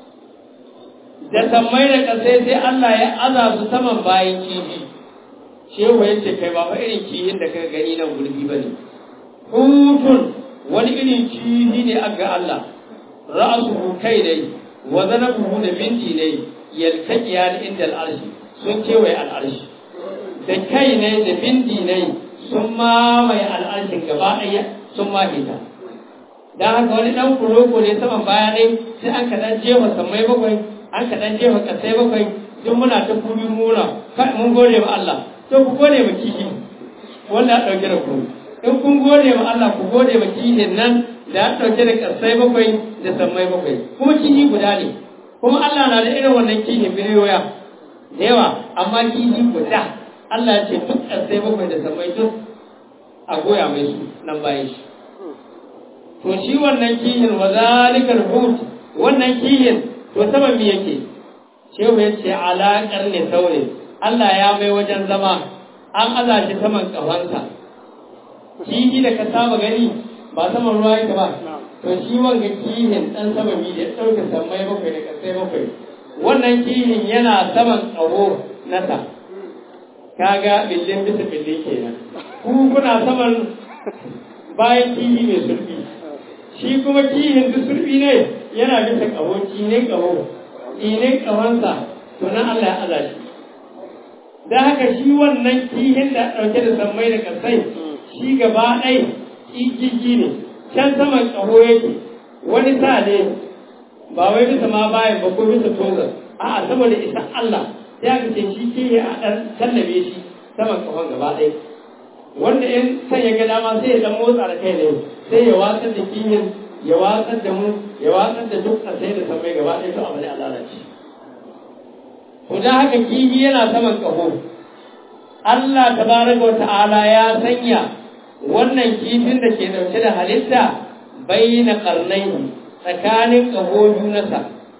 da sammai da ƙasai sai Allah ya aza su saman bayan kihi shehu ya ce kai ba fa irin kihin da kaga gani nan gurbi ba ne hutun wani irin kihi ne a ga Allah ra'asuhu kai ne wa zanabuhu da binti ne yaltaqiya inda al'arshi sun kewaye al'arshi da kai ne da binti ne sun mamaye al'arshin gaba ɗaya sun mahita dan haka wani dan kuroko ne saman baya ne sai an ka dan jefa sammai bakwai an ka dan jefa kasai bakwai duk muna ta kuri muna kai mun gode wa Allah to ku gode wa kihi wanda ya dauke da ku in kun gode wa Allah ku gode wa kihin nan da ya dauke da kasai bakwai da sammai bakwai kuma kihi guda ne kuma Allah na da irin wannan kihin biliyoya da yawa amma kihi guda Allah ya ce duk kasai bakwai da sammai duk a goya mai su nan bayan shi to shi wannan kihin wa zalikal hut wannan kihin to saman me yake shehu ya ce alaƙar ne saure Allah ya mai wajen zama an aza shi saman ƙafansa kihi da ka saba gani ba saman ruwa yake ba to shi wanga kihin ɗan sama mi da ɗauke sammai bakwai da ƙasai bakwai wannan kihin yana saman ƙaho nasa kaga billin bisa billin kenan ku kuna saman bayan kihi mai sulbi shi kuma kihin duk sulbi ne yana bisa ƙaho ne ƙaho ne ƙahonsa to nan Allah ya aza shi da haka shi wannan kihin da ɗauke da sammai da kasai shi gaba ɗai ƙiƙiƙi ne can saman ƙaho yake wani sa ne ba wai bisa ma bayan ba ko bisa tozar a'a saboda isa Allah sai aka ce shi kihi a ɗan tallabe shi saman ƙahon gaba ɗai wanda in san ya ga dama sai ya ɗan motsa da kai ne sai ya watsar da kihin ya watsar da mu ya watsar da duk a sai da sammai gaba ɗai to abu ne a lalace to da haka kihi yana saman ƙaho Allah tabaraka wata'ala ya sanya wannan kifin da ke dauke da halitta bayyana karnai tsakanin ƙaho nasa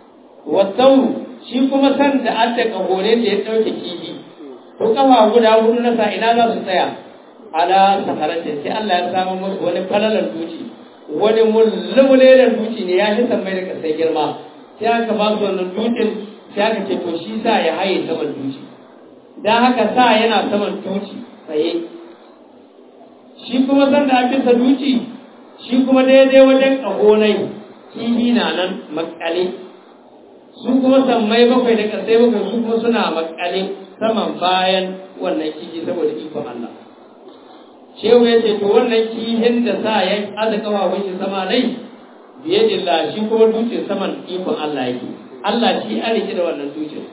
wasau shi kuma san da adda ƙaho ne da ya ɗauke kifi to ƙafa guda hudu nasa ina za su tsaya ala sakaratin sai Allah ya samu musu wani falalar duci wani mulmulelar duci ne ya shi mai da kasai girma sai aka ba su wannan dutsen sai aka ce to shi sa ya haye saman duci don haka sa yana saman duci tsaye shi kuma san da bisa duci shi kuma daidai wajen ƙahonai kihi na nan makale su kuma sammai bakwai da kasai bakwai su kuma suna makale saman bayan wannan kihi saboda ikon Allah shehu ya ce to wannan kihin da sa ya aza kafafun shi sama nai biye dilla shi kuma dutsen saman ikon Allah yake Allah shi an rike da wannan dutsen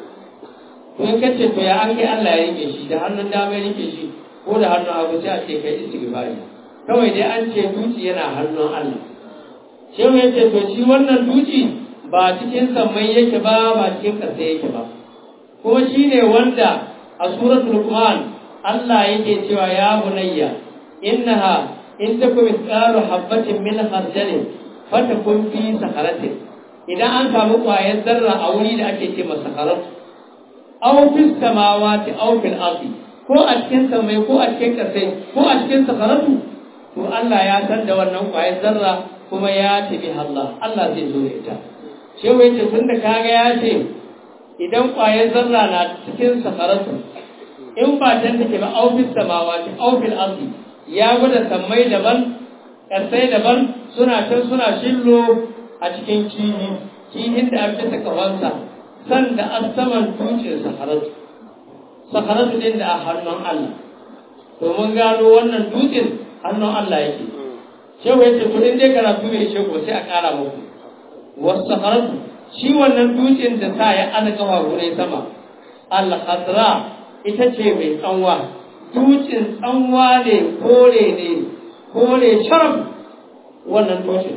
to in kace to ya an kai Allah ya rike shi da hannun dama ya rike shi ko da hannun hagu sai a ce kai istighfari kawai dai an ce duci yana hannun Allah shehu ya ce to shi wannan duci ba cikin sammai yake ba ba cikin ƙasa yake ba kuma shi ne wanda a suratul Luqman Allah yake cewa ya bunayya innaha in takum mithqalu habatin min khardalin fatakun fi sakaratin idan an samu ƙwayar zarra a wuri da ake ce masa sakaratu aw fis samawati aw fil ardi ko a cikin samai ko a cikin kasai ko a cikin sakaratu to Allah ya san da wannan ƙwayar zarra kuma ya tabi Allah Allah zai zo da ita shehu yace tunda kaga ya ce idan ƙwayar zarra na cikin sakaratu in ba can take ba aw fis samawati aw fil ardi ya gwada sammai daban kasai daban suna can suna shillo a cikin kihi kihin da an bisa kafansa san da an saman dutsen saharatu saharatu din da a hannun Allah to mun gano wannan dutsen hannun Allah yake shehu yace to in dai karatu mai shehu sai a kara muku wasu saharatu shi wannan dutsen da sa ya ana kafa gure sama al-khadra ita ce mai tsanwa dutsen tsanwa ne kore ne kore sharaf wannan dutsen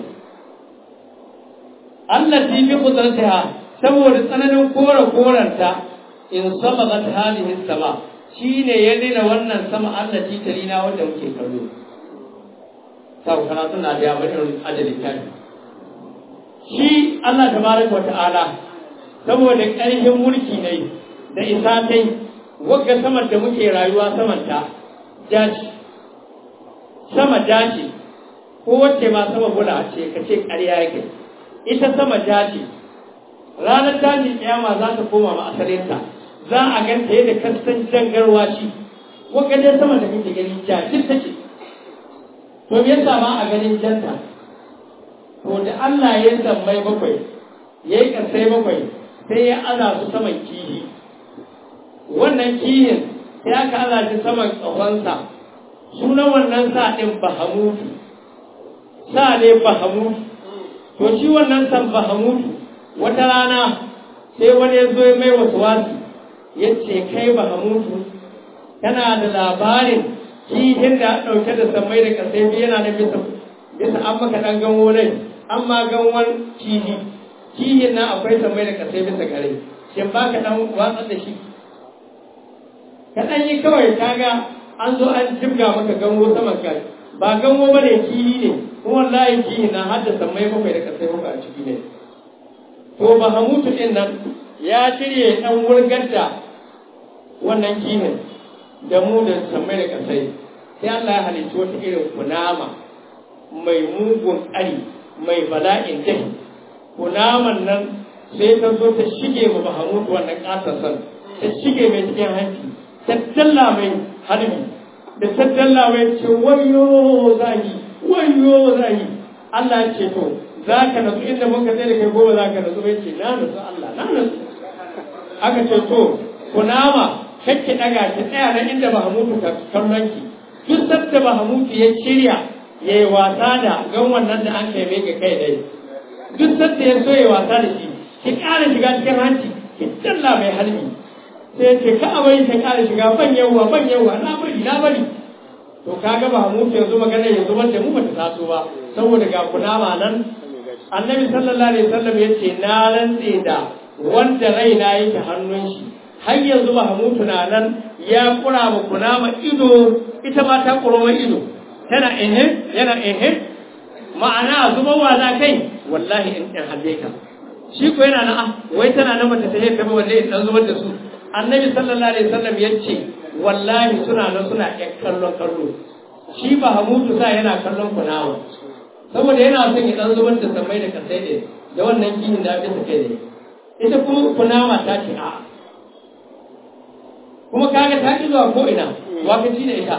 Allah fi bi kudratiha saboda tsananin kore koranta in sabaqat hadhihi sama shine ya dina wannan sama Allah ji tarina wanda muke kallo sau kana suna da yawa irin ajalin kai shi Allah tabaraka ta'ala saboda ƙarfin mulki ne da isa kai wagga saman da muke rayuwa saman ta jaci sama jaci ko wacce ma sama bula ce ka ce ƙarya yake ita sama jaci ranar tashin kiyama za ta koma ma asalinta za a ganta yadda kasan jangarwa shi wagga dai sama da kake gani jaci ta ce to me yasa ma a ganin janta to da Allah ya sammai bakwai ya yi ƙasai bakwai sai ya aza su saman kihi wannan kihin sai aka aza shi saman ƙahonsa sunan wannan sa ɗin bahamutu sa ne bahamutu to shi wannan san bahamutu wata rana sai wani ya zo ya mai wasu wasu ya ce kai bahamutu kana da labarin kihin da ɗauke da sammai da ƙasai biyu yana da bisa bisa an maka ɗan ganwo nai an ma ganwon kihi kihin nan akwai sammai da ƙasai bisa gare shin ba ka ɗan watsar da shi kaɗan yi kawai kaga an zo an jibga maka gango saman kai ba gango ba ne kihi ne kuma wallahi kihi na haddasa mai bakwai da kasai bakwai a ciki ne to bahamutu ɗin nan ya shirye ɗan wurgar da wannan kihin da mu da sammai da kasai sai Allah ya halicci wata irin kunama mai mugun ƙari mai bala'in dahi kunaman nan sai ta zo ta shige ma bahamutu wannan ƙasasan ta shige mai cikin hanci tattalla mai harbi da tattalla mai ce wayo zagi wayo zagi Allah ya ce to za ka nasu inda muka tsaye da kai gobe za ka nasu bai ce na nasu Allah na nasu aka ce to kunama kake daga ki tsaya nan inda Mahamudu ka kallon ki duk sabda Mahamudu ya shirya yayi wasa da gan wannan da an kai mai ga kai dai duk sabda ya so yayi wasa da shi ki ƙara shiga cikin hanci ki dalla mai halmi sai ce ka abai ta ƙara shiga ban yawa ban yawa na bari na bari to kaga ba mu ke yanzu magana yanzu wanda mu bata taso ba saboda ga kunama nan annabi sallallahu alaihi wasallam yace na rantse da wanda raina yake hannun shi har yanzu Mahmudu na nan ya kura ma kunama ido ita ma ta kuro mai ido tana ehe yana ehe ma'ana zuba wa za kai wallahi in in halle ka shi ko yana nan ah wai tana nan bata tahe ta ba wallahi in dan zubar da su annabi sallallahu alaihi wasallam yace wallahi suna nan suna ƴan kallon kallo shi ba hamutu sa yana kallon kunama saboda yana son ya dan zubar da samai da kasai ne da wannan kihin da aka sake ne ita kuma kunama ta ce a kuma kaga ta ki zuwa ko ina wa ka ci da ita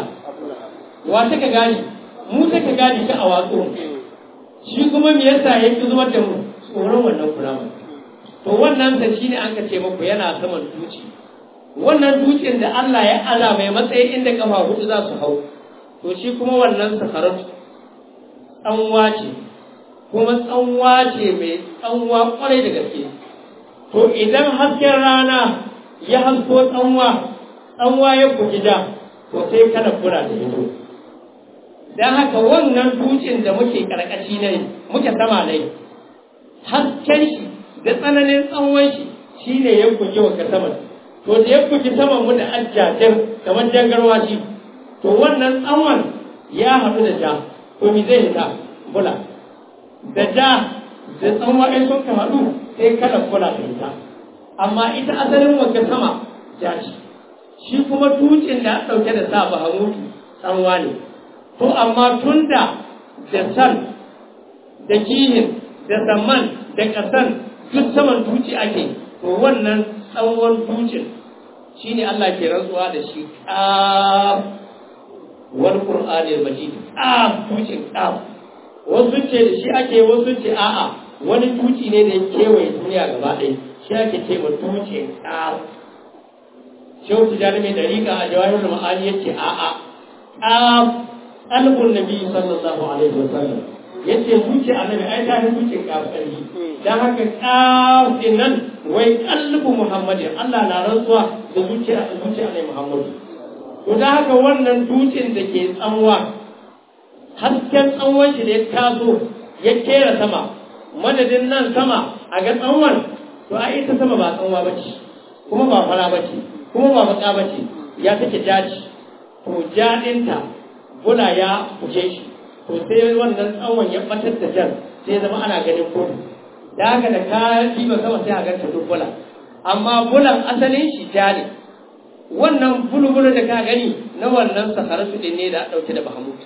wa ta ka gani mu ta ka gani ta a watsu shi kuma me yasa ya ki zubar da mu tsoron wannan kunama to wannan sa shine an ka ce muku yana saman duci wannan dutsen da Allah ya ala mai matsayi inda kafa hudu za su hau to shi kuma wannan sakaratu tsanwa ce kuma tsanwa ce mai tsanwa kwarai da gaske to idan hasken rana ya hasko tsanwa tsanwa ya kuji da to sai kada kura da ido don haka wannan dutsen da muke karkashi ne muke sama ne hasken shi da tsananin tsanwan shi shine ya kuji wa ka sama to da ya kuji saman mu da ajjajen kamar jangarwa shi to wannan tsawon ya haɗu da ja to mi zai hita bula da ja da tsawon ai sun ka haɗu sai kada bula ta hita amma ita asalin wanka sama ja ce shi kuma dutsen da ɗauke da sa ba hamutu tsanwa ne to amma tun da da san da kihin da saman da ƙasan duk saman duci ake to wannan tsawon dutsen shi ne Allah ke rantsuwa da shi ƙaf wani ƙur'ani majid ƙaf dutsen ƙaf wasu ce da shi ake wasu ce a'a wani duci ne da ya kewaye duniya gaba ɗaya shi ake ce ma dutsen ƙaf shehu tijjani mai dariƙa a jawahir ma'ani ya ce a'a ƙaf ƙalbun nabi sallallahu alaihi wasallam ya ce zuce annabi ai ta fi zuce ƙaf ƙarfi dan haka ƙaf din nan wai ƙalbu muhammadin Allah na rantsuwa da zuciya zuciya ne muhammadu to dan haka wannan dutsen da ke tsanwa hasken tsawon shi da ya taso ya kera sama madadin nan sama a ga tsawon to ai ita sama ba tsanwa bace kuma ba fara bace kuma ba baka bace ya take jaji to jadinta bula ya kuje shi to sai wannan tsawon ya batar da jan sai zama ana ganin kudu da haka da ka diba sama sai a ganta duk bula amma bulan asalin shi ja ne wannan bulbulu da ka gani na wannan sakaratu din ne da dauke da bahamut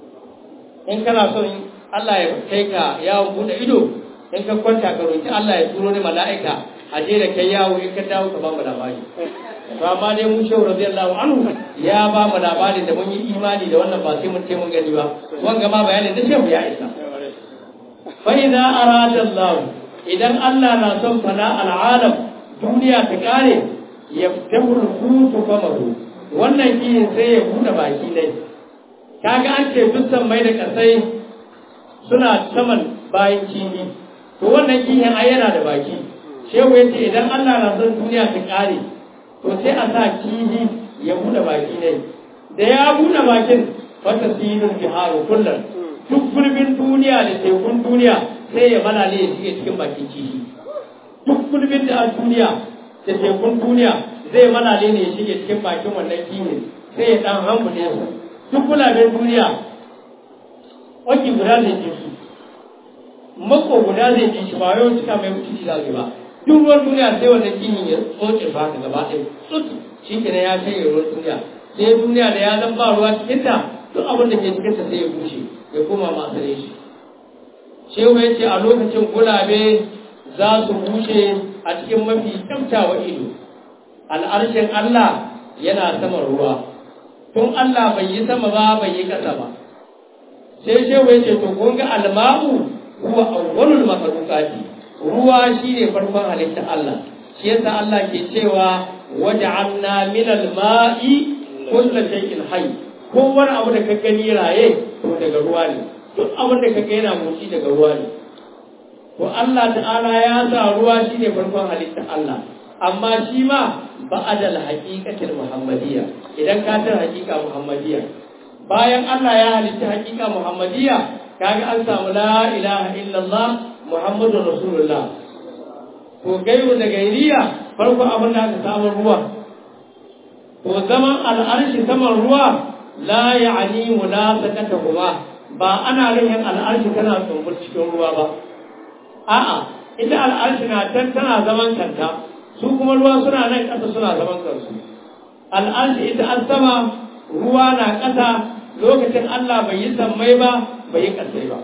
in kana son Allah ya kai ka yawon bude ido in ka kwanta ka roki Allah ya turo ni mala'ika a je da kai yawo in ka dawo ka ba mu labari to amma dai mu shehu radiyallahu anhu ya ba mu labarin da mun yi imani da wannan ba sai mun ce mun gani ba wanga ma bayanin da shehu ya isa fa idza arada Allah idan Allah na son fana al'alam duniya ta kare ya fitahu rubutu famahu wannan kiyin sai ya bude baki dai kaga an ce dukkan mai da kasai suna saman bayan kiyi to wannan kiyin ai yana da baki shehu ya ce idan Allah na son duniya ta kare to sai a sa kihi ya bude baki ne da ya bude bakin fata sinin biharu kullum duk gurbin duniya da tekun duniya sai ya malale ya shige cikin bakin kihi duk gurbin da a duniya da tekun duniya zai malale ne ya shige cikin bakin wannan kihi sai ya dan hamu ne su duk gulaben duniya waki guda zai ji su mako guda zai ji shi ba yau cika mai mutunci za ba duk ruwan duniya sai wannan kihin ya tsoce ba ka gaba ɗaya tsutu shi ke ya shanye ruwan duniya sai duniya da ya zan ba ruwa cikin ta duk abin da ke cikin ta sai ya bushe ya koma masu shi shehu ya ce a lokacin gulabe za su bushe a cikin mafi kyamtawa ido al'arshin Allah yana saman ruwa tun Allah bai yi sama ba bai yi ƙasa ba sai shehu ya ce to kun ga alma'u huwa awwalul makhluqati ruwa shine farkon halittar Allah shi yasa Allah ke cewa waja'alna min al-ma'i kullu shay'in hayy kowane abu da ka gani raye to daga ruwa ne duk abin da ka ga yana motsi daga ruwa ne to Allah ta'ala ya sa ruwa shine farkon halitta Allah amma shi ma ba'adal haqiqatil muhammadiyya idan ka tar haqiqa muhammadiyya bayan Allah ya halitta haqiqa muhammadiyya kaga an samu la ilaha illallah muhammadur rasulullah to gairu da gairiya farko abin da aka samu ruwa to zaman al'arshi saman ruwa la ya'ni munasakatuhuma ba ana rihin al'arshi tana tsumbur cikin ruwa ba a'a ita al'arshi na can tana zaman kanta su kuma ruwa suna nan ƙasa suna zaman kansu al'arshi ita an sama ruwa na ƙasa lokacin Allah bai yi sammai ba bai yi ƙasai ba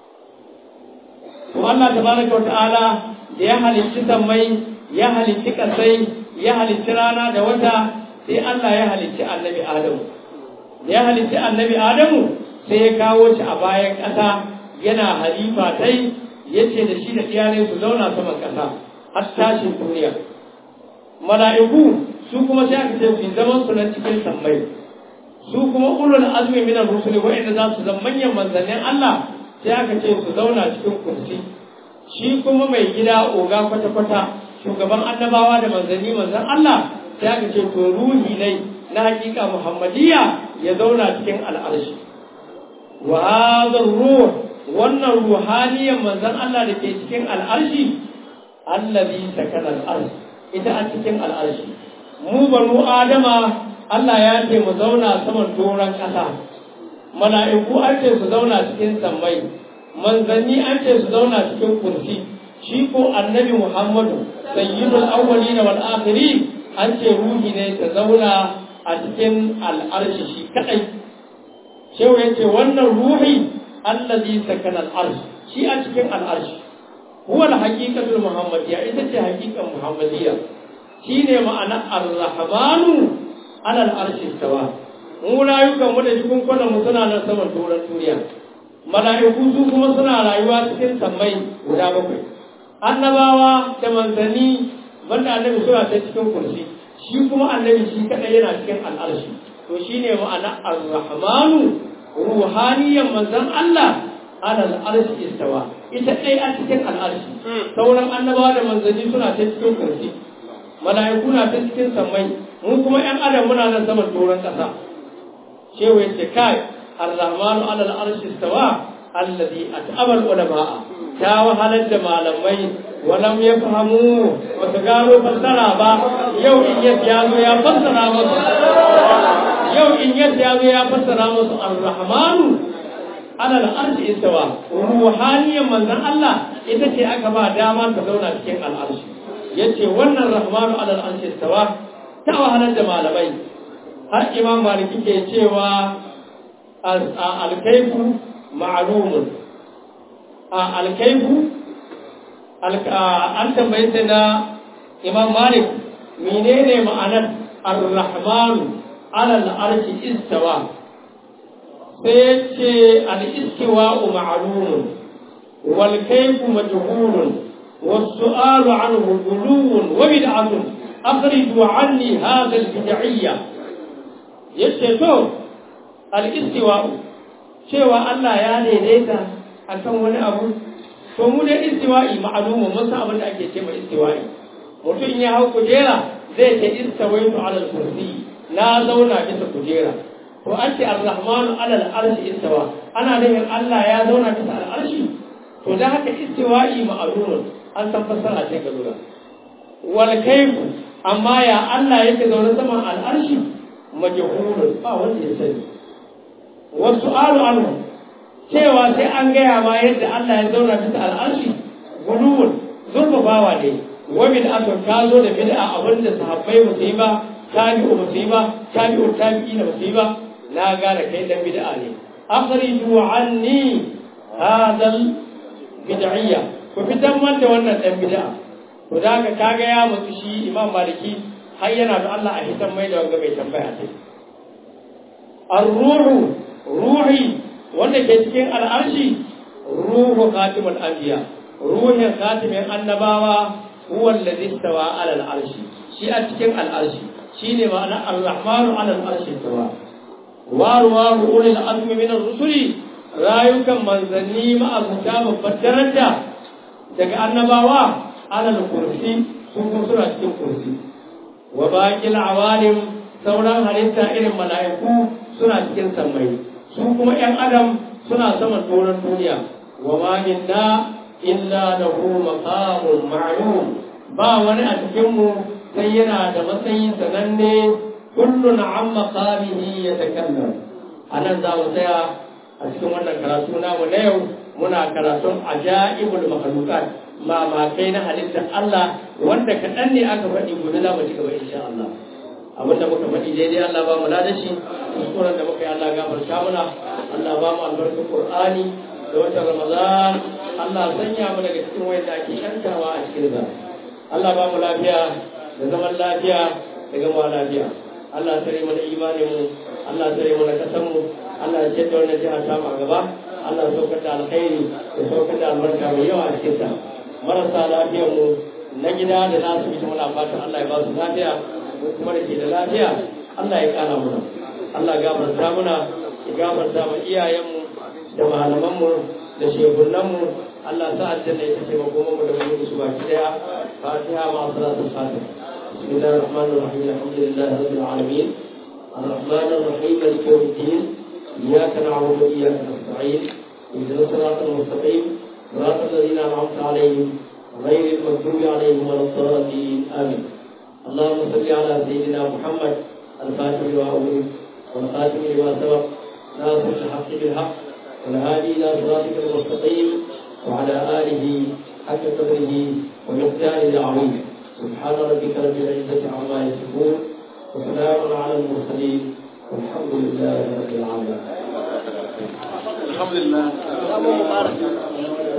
to Allah tabaraka wata'ala da ya halicci sammai ya halicci ƙasai ya halicci rana da wata sai Allah ya halicci annabi Adamu da ya halicci annabi Adamu sai ya kawo shi a bayan ƙasa yana halifa tai yace da shi da iyalai su zauna saman ƙasa har tashin duniya mala'iku su kuma sai aka ce su zaman su nan cikin sammai su kuma ulul azmi min ar-rusuli wa'anda za su zama manyan manzannin Allah sai aka ce su zauna cikin kursi shi kuma mai gida oga kwata kwata shugaban annabawa da manzanni manzan Allah sai aka ce to ruhi ne na hakika muhammadiyya ya zauna cikin al'arshi wa hadha ruh wannan ruhaniyan manzan Allah da ke cikin al'arshi allazi sakana al'arshi ita a cikin al'arshi mu banu adama Allah ya ce mu zauna saman doron ƙasa mala'iku an ce su zauna cikin sammai manzanni an ce su zauna cikin kursi shi ko annabi muhammadu sayyidul awwalin wal akhirin an ce ruhi ne ta zauna a cikin al'arshi shi kadai shehu ya ce wannan ruhi allazi sakana al'arsh shi a cikin al'arshi huwa al-haqiqatul muhammadiyya ita ce haqiqan muhammadiyya shine ma'ana ar-rahmanu ala al-arshi istawa mu rayukan mu da jikin kwanan mu suna nan saman doron duniya mala'iku su kuma suna rayuwa cikin sammai guda bakwai annabawa da manzanni banda annabi suna ta cikin kursi shi kuma annabi shi kadai yana cikin al'arshi to shine ma'ana ar-rahmanu ruhaniyan manzan Allah ala al'arshi istawa ita ɗai a cikin al'arshi sauran annabawa da manzanni suna ta cikin kursi mala'iku na ta cikin sammai mu kuma ƴan adam muna nan saman doron ƙasa shehu ya ce kai ar-rahmanu ala al'arshi istawa alladhi at'aba al-ulama ta wahalar da malamai walam yafhamu ba su gano fassara ba yau in ya zo ya fassara musu yau in ya zo ya fassara musu ar-rahmanu ala al'arshi istawa ruhaniyan manzon Allah ita ce aka ba dama ta zauna cikin al'arshi yace wannan rahmanu ala al'arshi istawa ta wahalar da malamai har imam maliki ke cewa al-kayfu ma'lumun al-kayfu an tambaye sai na imam malik menene ma'anar ar-rahmanu ala al'arshi istawa sai ce al'iskiwa'u ma'alumun walkaifu majhulun والسؤال عنه غلو وبدعة أخرجوا عني هذا البدعية يشتو الاستواء cewa Allah ya daidaita akan wani abu to mu da istiwa'i ma'lumu mun san abin da ake ce mai istiwa'i mutum ya hau kujera zai ce istawaitu ala al-kursi na zauna bisa kujera to an ce ar-rahmanu ala al-arshi istawa ana nufin Allah ya zauna bisa al-arshi to da haka istiwa'i ma'lumun an san fassara ce ga lura wal kayfu amma ya Allah yake zaune saman al-arshi majhulun ba wanda ya sani wasu alu anhu cewa sai an gaya ma yadda Allah ya zauna bisa al-arshi guluwun zurfafawa ne wa bid'atun ka zo da bid'a abinda sahabbai ba su yi ba tabi'u ba su yi ba tabi'u tabi'ina ba su yi ba na gane kai dan bid'a ne akhriju anni hadal bid'iyya ku fitan man da wannan dan bid'a to da ka kaga ya mutu shi imam maliki har yana da Allah a hitan mai da wanga mai tambaya ce ar-ruhu ruhi wanda ke cikin al'arshi ruhu khatimul anbiya ruhin khatimin annabawa huwa alladhi istawa ala al'arshi shi a cikin al'arshi shine ma'ana ar-rahmanu 'ala al-arshi tawa waruwa ulil azmi min ar-rusuli rayukan manzanni ma'abuta babbar daraja daga annabawa alal kursi sun kuma suna cikin kursi wa baqil awalim sauran halitta irin mala'iku suna cikin sammai su kuma yan adam suna saman doron duniya wa ma minna illa lahu maqamun ma'lum ba wani a cikin mu sai yana da matsayi sananne kullun an maqamihi yatakallam anan za mu tsaya a cikin wannan karatu namu na yau muna karatun ajaibul makhluqat mamakai na halittar Allah wanda kaɗan ne aka faɗi gobe za mu ci gaba insha Allah abin da muka faɗi daidai Allah ba mu ladashi kuskuren da muka yi Allah gafarta muna Allah ba mu albarkar Qur'ani da watan Ramadan Allah sanya mu daga cikin wanda ake yantawa a cikin sa Allah ba mu lafiya da zaman lafiya da gama lafiya Allah tare mana imanin mu Allah tare mana kasan mu Allah ya ce da wannan jiha ta mu a gaba Allah ya saukar da alkhairi ya saukar da albarka mai yawa a cikin sa marasa lafiyar mu na gida da na asibiti muna fatan Allah ya ba su lafiya mu kuma da ke da lafiya Allah ya kana muna Allah ya gafarta muna ya gafarta mu iyayenmu da malamanmu da shehunanmu Allah sa aljanna ita ce makoman mu da mu su baki daya fatiha ma salatu fatiha بسم الله الرحمن الرحيم الحمد لله رب العالمين الرحمن الرحيم مالك يوم الدين اياك نعبد واياك نستعين اهدنا الصراط المستقيم صراط الذين انعمت عليهم غير المغضوب عليهم ولا الضالين امين اللهم صل على سيدنا محمد الفاتح لما أغلق والخاتم لما سبق ناصر الحق بالحق والهادي الى صراطك المستقيم وعلى اله حق قدره ومقداره العظيم سبحان ربك رب العزه عما يصفون وسلام على المرسلين والحمد لله رب العالمين الحمد لله